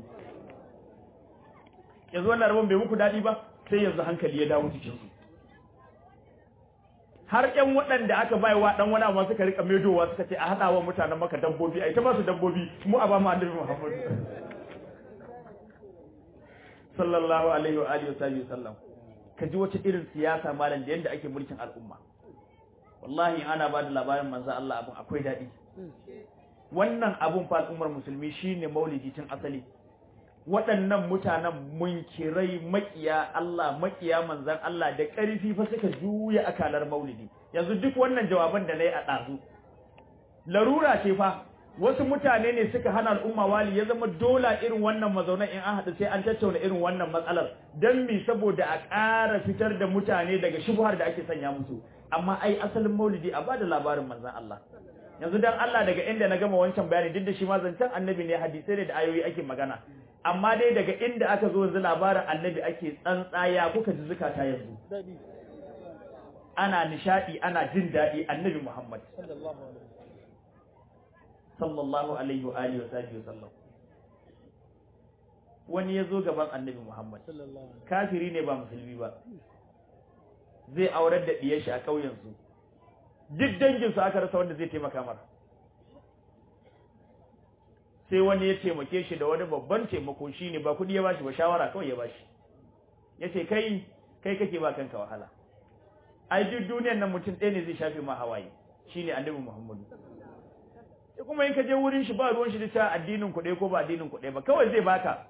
yanzu wannan rabon bai muku dadi ba sai yanzu hankali ya dawo cikin su har ƴan waɗanda aka baiwa dan wani amma suka rika medowa suka ce a hada wa mutanen maka dabbobi ai ta ba su dabbobi mu a ba mu annabi Muhammadu sallallahu alaihi wa alihi wa sallam kaji wata irin siyasa malam da yanda ake mulkin al'umma wallahi ana ba da labarin manzo Allah abun akwai daɗi wannan abun fa al'ummar musulmi shine maulidi tun asali waɗannan mutanen munkirai makiya Allah makiya manzan Allah da ƙarfi fa suka juya akalar maulidi yanzu duk wannan jawaban da nayi a ɗazu larura ce fa wasu mutane ne suka hana al'umma wali ya zama dola irin wannan mazaunan in an haɗu sai an tattauna irin wannan matsalar don mi saboda a ƙara fitar da mutane daga shubuhar da ake sanya musu amma ai asalin maulidi a bada labarin manzan Allah yanzu dan Allah daga inda na gama wancan bayani duk da shi ma zancen annabi ne hadisai ne da ayoyi ake magana amma dai daga inda aka zo yanzu labarin annabi ake tsantsaya kuka ji zukata yanzu ana nishadi ana jin daɗi annabi Muhammad sallallahu alaihi wa alihi wa sallam wani ya zo gaban annabi Muhammad kafiri ne ba musulmi ba zai aurar da diyar shi a ƙauyen su duk dangin su aka rasa wanda zai taimaka mara sai wani ya taimake shi da wani babban taimako shine ba kudi ya bashi ba shawara kawai ya bashi yace kai kai kake ba kanka wahala ai duk duniyar nan mutum ɗaya ne zai shafe ma hawaye shine annabi Muhammadu sai kuma in ka je wurin shi ba ruwan shi da ta addinin ku ko ba addinin ku ba kawai zai baka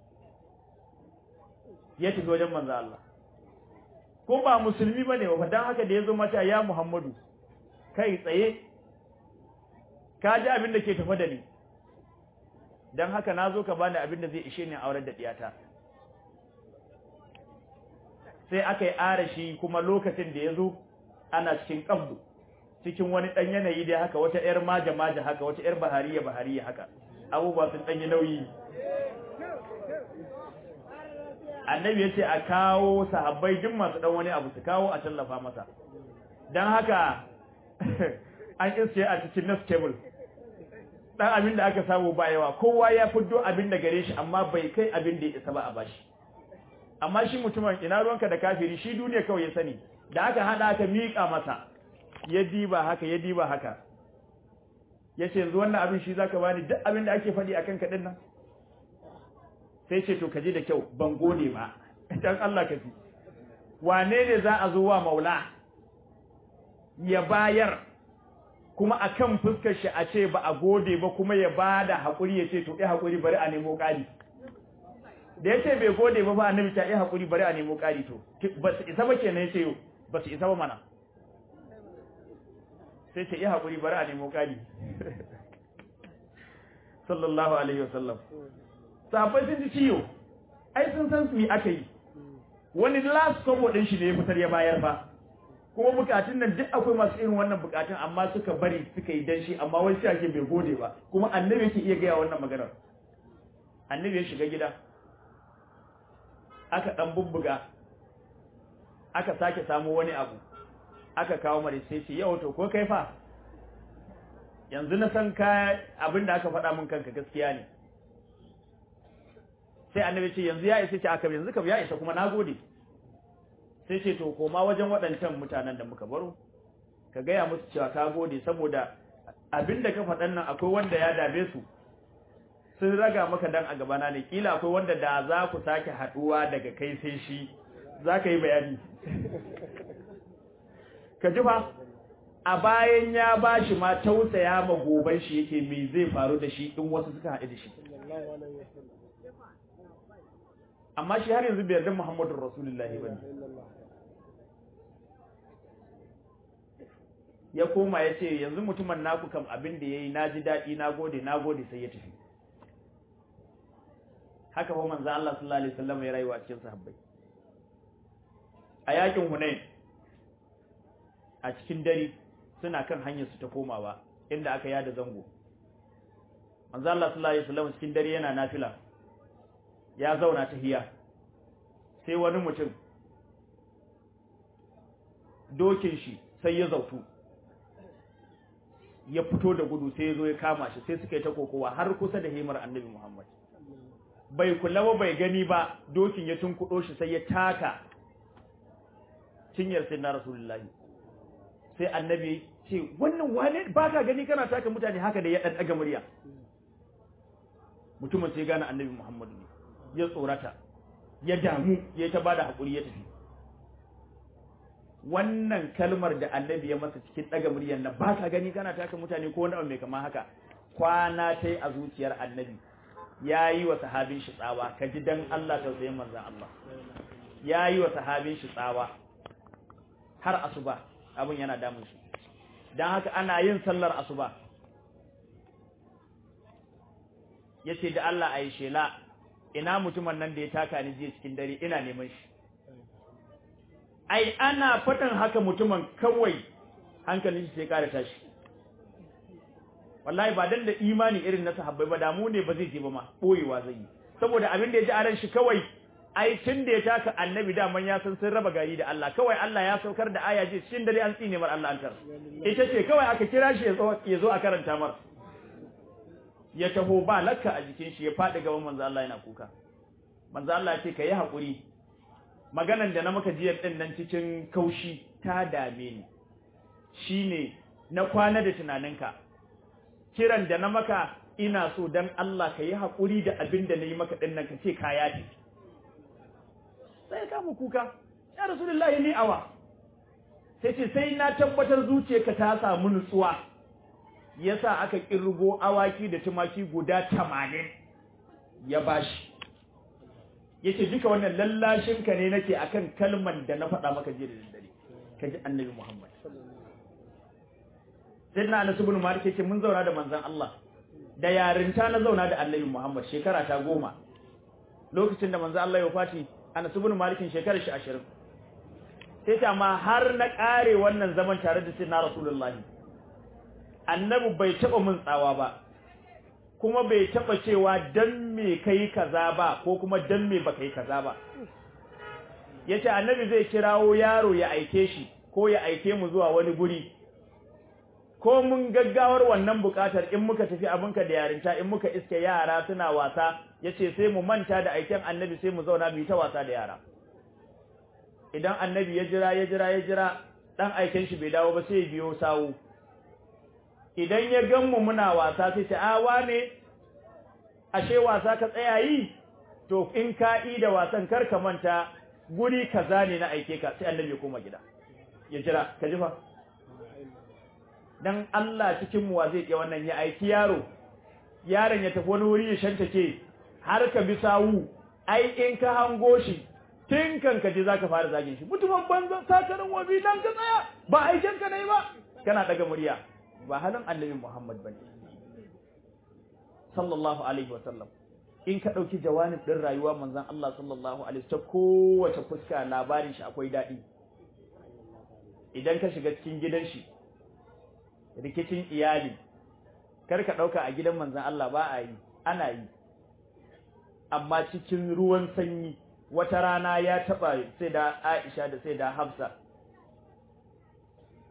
ya tafi wajen manzo Allah ko ba musulmi bane ba dan haka da yazo mata ya Muhammadu kai tsaye ka ji abin da ke tafa da ni dan haka nazo ka bani abin da zai ishe ni aurar da diyata sai aka yi arashi kuma lokacin da yazo ana cikin qabdu cikin wani dan yanayi dai haka wata yar maja maja haka wata yar bahariya bahariya haka abubuwa sun danyi nauyi annabi ya ce a kawo sahabbai duk masu dan wani abu su kawo a tallafa masa dan haka an iske a cikin nas table dan abin da aka samu ba yawa kowa ya fiddo abin da gare shi amma bai kai abin da ya isa ba a bashi amma shi mutumin ina ruwanka da kafiri shi duniya kawai ya sani da aka hada aka mika masa ya diba haka ya diba haka yace yanzu wannan abin shi zaka bani duk abin da ake faɗi akan ka nan sai ce to kaje da kyau ban gode ba dan Allah ka ji wane ne za a zo wa maula ya bayar kuma akan fuskar shi a ce ba a gode ba kuma ya bada hakuri ya ce to eh hakuri bari a nemo kari da yace bai gode ba ba annabi ta eh hakuri bari a nemo kari to ba su isa ba kenan yace ba su isa ba mana sai ce eh hakuri bari a nemo kari sallallahu alaihi wasallam sahabbai sun ji ciyo ai sun san su me aka yi wani last kobo din shi ne ya fitar ya bayar ba kuma bukatun nan duk akwai masu irin wannan bukatun amma suka bari suka yi dan shi amma wani sai ake bai gode ba kuma annabi yake iya gaya wannan maganar annabi ya shiga gida aka dan bubbuga aka sake samu wani abu aka kawo mare sai ce yau to ko kai fa yanzu na san ka abinda aka faɗa min kanka gaskiya ne sai annabi ce yanzu ya isa ce aka yanzu kam ya isa kuma nagode sai ce to koma wajen waɗancan mutanen da muka baro ka gaya musu cewa ka gode saboda abinda ka faɗan nan akwai wanda ya dame su sun raga maka dan a gabana ne kila akwai wanda da za ku sake haɗuwa daga kai sai shi za ka yi bayani ka ji fa a bayan ya ba shi ma tausaya ma goban shi yake me zai faru da shi in wasu suka haɗu da shi amma shi har yanzu bai yarda Muhammadu Rasulullahi bane ya koma ya ce yanzu mutumin naku kam abin da ya yi na ji daɗi na gode na gode sai ya tafi haka fa manzo Allah sallallahu alaihi wasallam ya rayuwa cikin sahabbai a yakin Hunain a cikin dare suna kan hanyar su ta komawa inda aka yada zango manzo Allah sallallahu alaihi wasallam cikin dare yana nafila ya zauna tahiya sai wani mutum dokin shi sai ya zautu ya fito da gudu sai ya zo ya kama shi sai suka yi ta kokowa har kusa da himar annabi Muhammad bai kula ba bai gani ba dokin ya tunkudo shi sai ya taka cinyar sai na rasulullahi sai annabi ce wannan wane ba ka gani kana taka mutane haka da ya dan daga murya mutumin sai gane annabi Muhammad ne ya tsorata ya damu ya ta bada hakuri ya tafi wannan kalmar da annabi ya masa cikin daga muryar nan ba ka gani kana taka mutane ko wani abu mai kama haka kwana tai a zuciyar annabi ya yi wa sahabin shi tsawa ka ji dan Allah tausayin manzan Allah ya yi wa sahabin shi tsawa har asuba abin yana damun shi don haka ana yin sallar asuba ya ce da Allah a yi shela ina mutumin nan da ya taka ni jiya cikin dare ina neman shi ai ana faɗin haka mutumin kawai hankalin shi sai ƙara tashi wallahi ba dan da imani irin na sahabbai ba damu ne ba zai je ba ma boyewa zai yi saboda abin da ya ji a ran shi kawai ai tun da ya taka annabi daman ya san sun raba gari da Allah kawai Allah ya saukar da aya ji shin dare an tsine mar Allah an tar ita ce kawai aka kira shi ya zo a karanta mar ya taho ba lakka a jikin shi ya faɗi gaban manzo Allah yana kuka manzo Allah ya ce kai hakuri maganan da na maka jiyar din nan cikin kaushi ta dame ni shine na kwana da tunaninka kiran da na maka ina so dan Allah ka yi haƙuri da abin da na yi maka ɗin nan ka ce ka yaɗe sai ka mu kuka ya rasulullahi ni awa sai ce sai na tabbatar zuciyarka ta samu nutsuwa yasa aka kirgo awaki da tumaki guda tamanin ya bashi yace duka wannan lallashin ka ne nake akan kalman da na faɗa maka jiya da daddare kaji annabi Muhammad sai na Anas ibn Malik yace mun zauna da manzon Allah da yarinta na zauna da Annabi Muhammad shekara ta goma lokacin da manzon Allah ya fati Anas ibn Malik shekarar shi 20 sai ta ma har na kare wannan zaman tare da sayyidina Rasulullah Annabi bai taba mun tsawa ba kuma bai taba cewa dan me kai kaza ba ko kuma dan me baka yi kaza ba yace Annabi zai kirawo yaro ya aike shi ko ya aike mu zuwa wani guri ko mun gaggawar wannan bukatar in muka tafi abinka da yarinta in muka iske yara suna wasa yace sai mu manta da aikin annabi sai mu zauna mu yi ta wasa da yara idan annabi ya jira ya jira ya jira dan aikin shi bai dawo ba sai ya biyo sawu idan ya gan mu muna wasa sai ce a wane ashe wasa ka tsaya yi to in ka yi da wasan kar ka manta guri kaza ne na aike ka sai annabi ya koma gida ya jira ka ji fa dan Allah cikin mu zai iya wannan ya aiki yaro yaron ya tafi wani wuri ya shantake har ka bi sawu ai in ka hango shi tun kan ka je zaka fara zagin shi mutumin banzan sakarin wabi dan ka tsaya ba aikin ka ne ba kana daga murya ba halin annabi Muhammad bane sallallahu alaihi wa sallam in ka dauki jawanib din rayuwa manzon Allah sallallahu alaihi ta kowace fuska labarin shi akwai dadi idan ka shiga cikin gidan shi rikicin iyali kar ka dauka a gidan manzon Allah ba a yi ana yi amma cikin ruwan sanyi wata rana ya taba sai da Aisha da sai da Hafsa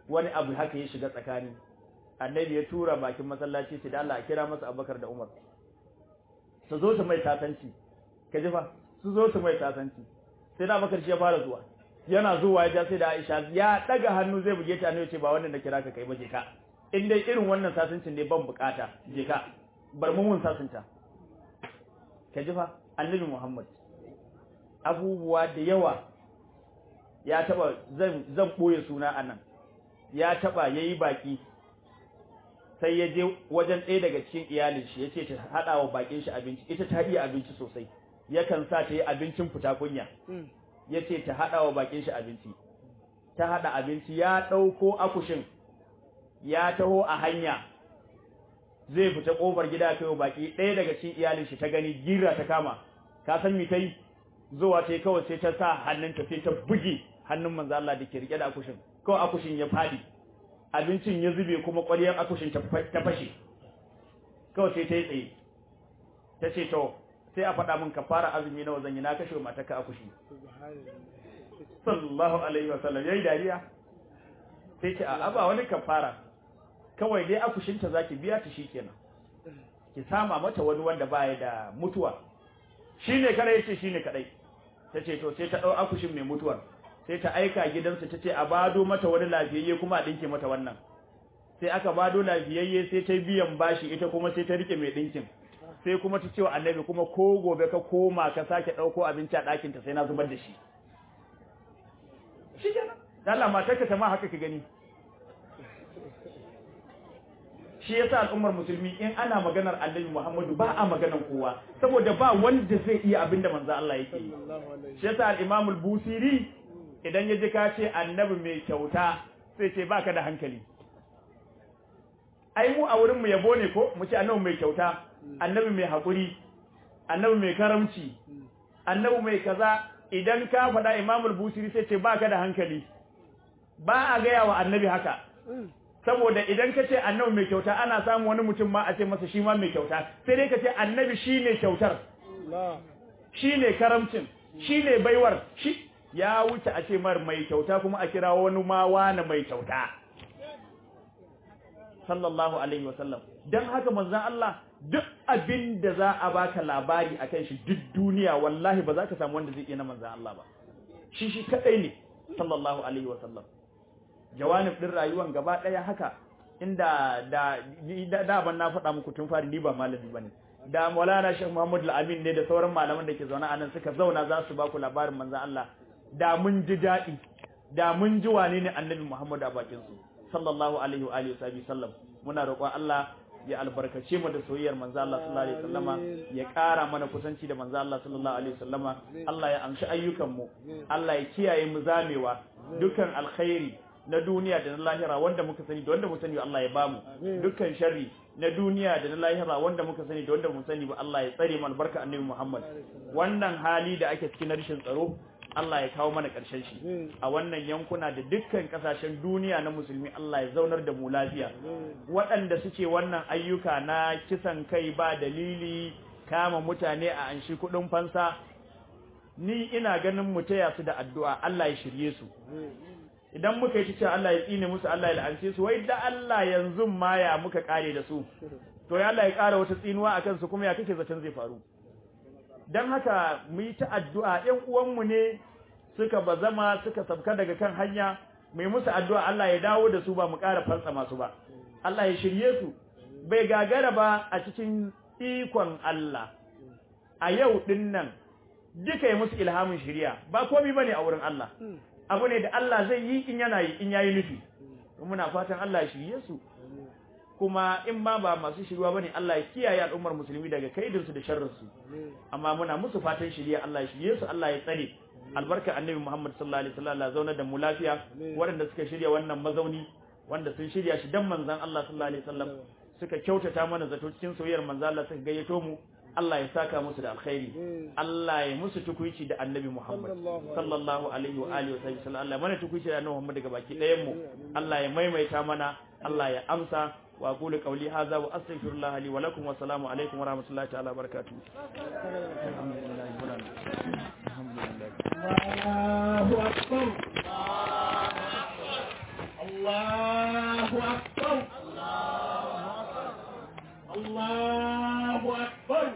wani abu haka ya shiga tsakani annabi ya tura bakin masallaci ce da Allah a kira masa Abubakar da Umar su zo su mai tasanci ka ji fa su zo su mai tasanci sai da Abubakar shi ya fara zuwa yana zuwa ya ja sai da Aisha ya daga hannu zai buge ta ne ya ce ba wannan da kira ka kai ba je ka in dai irin wannan sasancin ne ban bukata je ka bar mun mun sasunta ka ji fa annabi Muhammad abubuwa da yawa ya taba zan zan boye suna anan ya taba yayi baki sai ya je wajen ɗaya daga cikin iyalin shi yace ta hada wa bakin shi abinci ita ta iya abinci sosai yakan sa ta yi abincin fita kunya yace ta hada wa bakin shi abinci ta hada abinci ya dauko akushin ya taho a hanya zai fita kofar gida kai baki ɗaya daga cikin iyalin shi ta gani gira ta kama ka san me tai zuwa tai kawai sai ta sa hannunta sai ta buge hannun manzo Allah da ke rike da akushin kawai akushin ya fadi abincin ya zube kuma ƙwaryar akushin ta fashe kawai sai ta yi tsaye ta ce to sai a faɗa min kafara azumi nawa zan yi na kashe mataka akushi sallallahu alaihi wasallam yayi dariya sai ce a ba wani kafara kawai dai akushinta zaki biya ta shikenan ki sama mata wani wanda baya da mutuwa shine kadai yace shine kadai tace to sai ta dau akushin mai mutuwar sai ta aika gidansa tace a bado mata wani lafiyayye kuma a dinke mata wannan sai aka bado lafiyayye sai ta biyan bashi ita kuma sai ta rike mai dinkin sai kuma ta ce wa annabi kuma ko gobe ka koma ka sake dauko abinci a ɗakin ta sai na zubar da shi shikenan Allah matarka ta ma haka ka gani shi yasa al'ummar musulmi in ana maganar annabi Muhammadu ba a maganar kowa saboda ba wanda zai iya abinda manzo Allah yake yi shi yasa al-Imam al-Busiri idan ya ji ka ce annabi mai kyauta sai ce baka da hankali ai mu a wurin mu yabo ne ko mu ce annabi mai kyauta annabi mai hakuri annabi mai karamci annabi mai kaza idan ka faɗa Imam al-Busiri sai ce baka da hankali ba a gaya wa annabi haka saboda idan ka ce annabi mai kyauta ana samu wani mutum ma a ce masa shi ma mai kyauta sai dai ka ce annabi shi ne kyautar shi ne karamcin shi ne baiwar shi ya wuce a ce mar mai kyauta kuma a kira wani ma wani mai kyauta sallallahu alaihi wasallam don haka manzon Allah duk abin da za a baka labari akan shi duk duniya wallahi ba za ka samu wanda zai iya na manzon Allah ba shi shi kadai ne sallallahu alaihi wasallam jawanib din rayuwan gaba daya haka inda da da ban na faɗa muku tun fari ni ba malami bane da Maulana Sheikh Muhammad Al-Amin ne da sauran malaman da ke zaune a nan suka zauna za su ba ku labarin manzon Allah da mun ji daɗi da mun ji wane ne Annabi Muhammad a bakin su sallallahu alaihi wa alihi wasallam muna roƙon Allah ya albarkace mu da soyayyar manzo Allah sallallahu alaihi wasallama ya ƙara mana kusanci da manzo Allah sallallahu alaihi wasallama Allah ya amshi ayyukan mu Allah ya kiyaye mu zamewa dukan alkhairi na duniya da na lahira wanda muka sani da wanda mu sani Allah ya bamu dukkan sharri na duniya da na lahira wanda muka sani da wanda mu sani ba Allah ya tsare mu albarka annabi Muhammad wannan hali da ake cikin rashin tsaro Allah ya kawo mana ƙarshen shi a wannan yankuna da dukkan kasashen duniya na musulmi Allah ya zaunar da mu lafiya waɗanda suke wannan ayyuka na kisan kai ba dalili kama mutane a anshi kuɗin fansa ni ina ganin mu taya su da addu'a Allah ya shirye su idan muka yi cewa Allah ya tsine musu Allah ya la'ance su wai da Allah yanzu ma ya muka kare da su to ya Allah ya kara wata tsinuwa akan su kuma ya kake zaton zai faru dan haka mu yi ta addu'a ɗan uwanmu ne suka bazama suka sabka daga kan hanya mu yi musu addu'a Allah ya dawo da su ba mu ƙara fansa masu ba Allah ya shirye su bai gagara ba a cikin ikon Allah a yau din nan duka yi musu ilhamin shiriya ba komai bane a wurin Allah abu ne da Allah zai yi in yana yi in yayi nufi muna fatan Allah ya shirye su kuma in ma ba masu shirwa bane Allah ya kiyaye al'ummar musulmi daga kaidin su da sharrin su amma muna musu fatan shiriya Allah ya shirye su Allah ya tsare albarka annabi Muhammad sallallahu alaihi wasallam Allah zauna da mu lafiya waɗanda suka shirya wannan mazauni wanda sun shirya shi dan manzon Allah sallallahu alaihi wasallam suka kyautata mana zato cikin soyayyar manzon Allah suka gayyato mu Allah ya saka musu da alkhairi Allah ya musu tukuici da annabi Muhammad sallallahu alaihi wa alihi wa sallam Allah mana tukuici da annabi Muhammad daga baki ɗayan mu Allah ya maimaita mana Allah ya amsa wa aqulu qawli hadha wa astaghfirullah li wa lakum wa assalamu alaikum wa rahmatullahi ta'ala wa barakatuh Allahu akbar Allah أكبر الله أكبر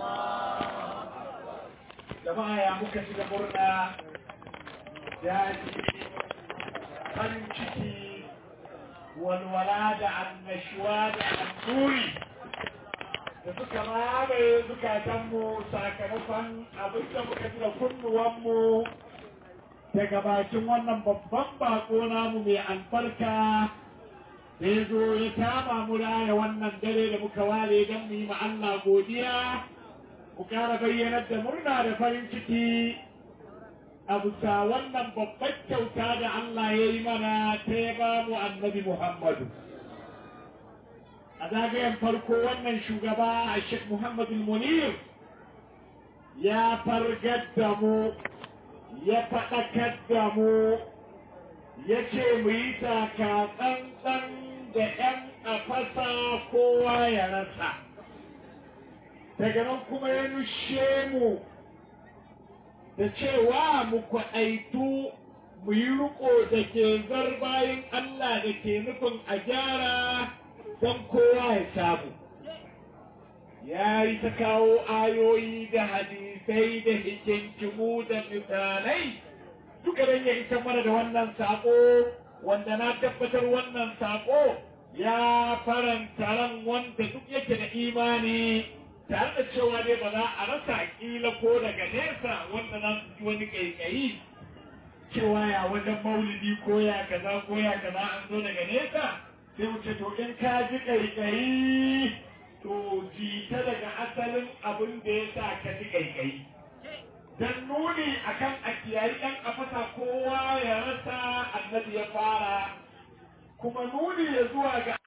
jama'a ya muka shiga murna daji farin ciki walwala da annashuwa da annuri da suka mamaye zukatanmu sakamakon abin da muka ji da kunnuwanmu daga bakin wannan babban bako namu mai albarka da ya zo ya kama mu raya wannan dare da muka ware don mu yi ma Allah godiya ku kara bayyanar da murna da farin ciki a bisa wannan babbar kyauta da Allah ya yi mana ta ya ba mu annabi Muhammadu. A zagayen farko wannan shugaba a Sheikh Muhammadu Munir ya fargar da mu, ya faɗakar da mu, ya ce mu yi taka tsantsan da ‘yan a fasa kowa ya rasa. daga nan kuma ya nushe mu da cewa mu kwaɗaitu mu yi riko da ke zarbayin Allah da ke nufin a gyara don kowa ya samu. Ya yi ta kawo ayoyi da hadisai da hikinkimu da misalai duka don ya isa mana da wannan saƙo wanda na tabbatar wannan saƙo ya faranta ran wanda duk yake da imani tare da cewa dai ba za a rasa kila ko daga nesa wanda za su ji wani kaikayi cewa ya wajen maulidi ko ya kaza ko ya kaza an zo daga nesa sai wuce to in ka ji kaikayi to jita daga asalin abin da ya sa ka ji kaikayi dan nuni akan a kiyayi ɗan afasa kowa ya rasa annabi ya fara kuma nuni ya zuwa ga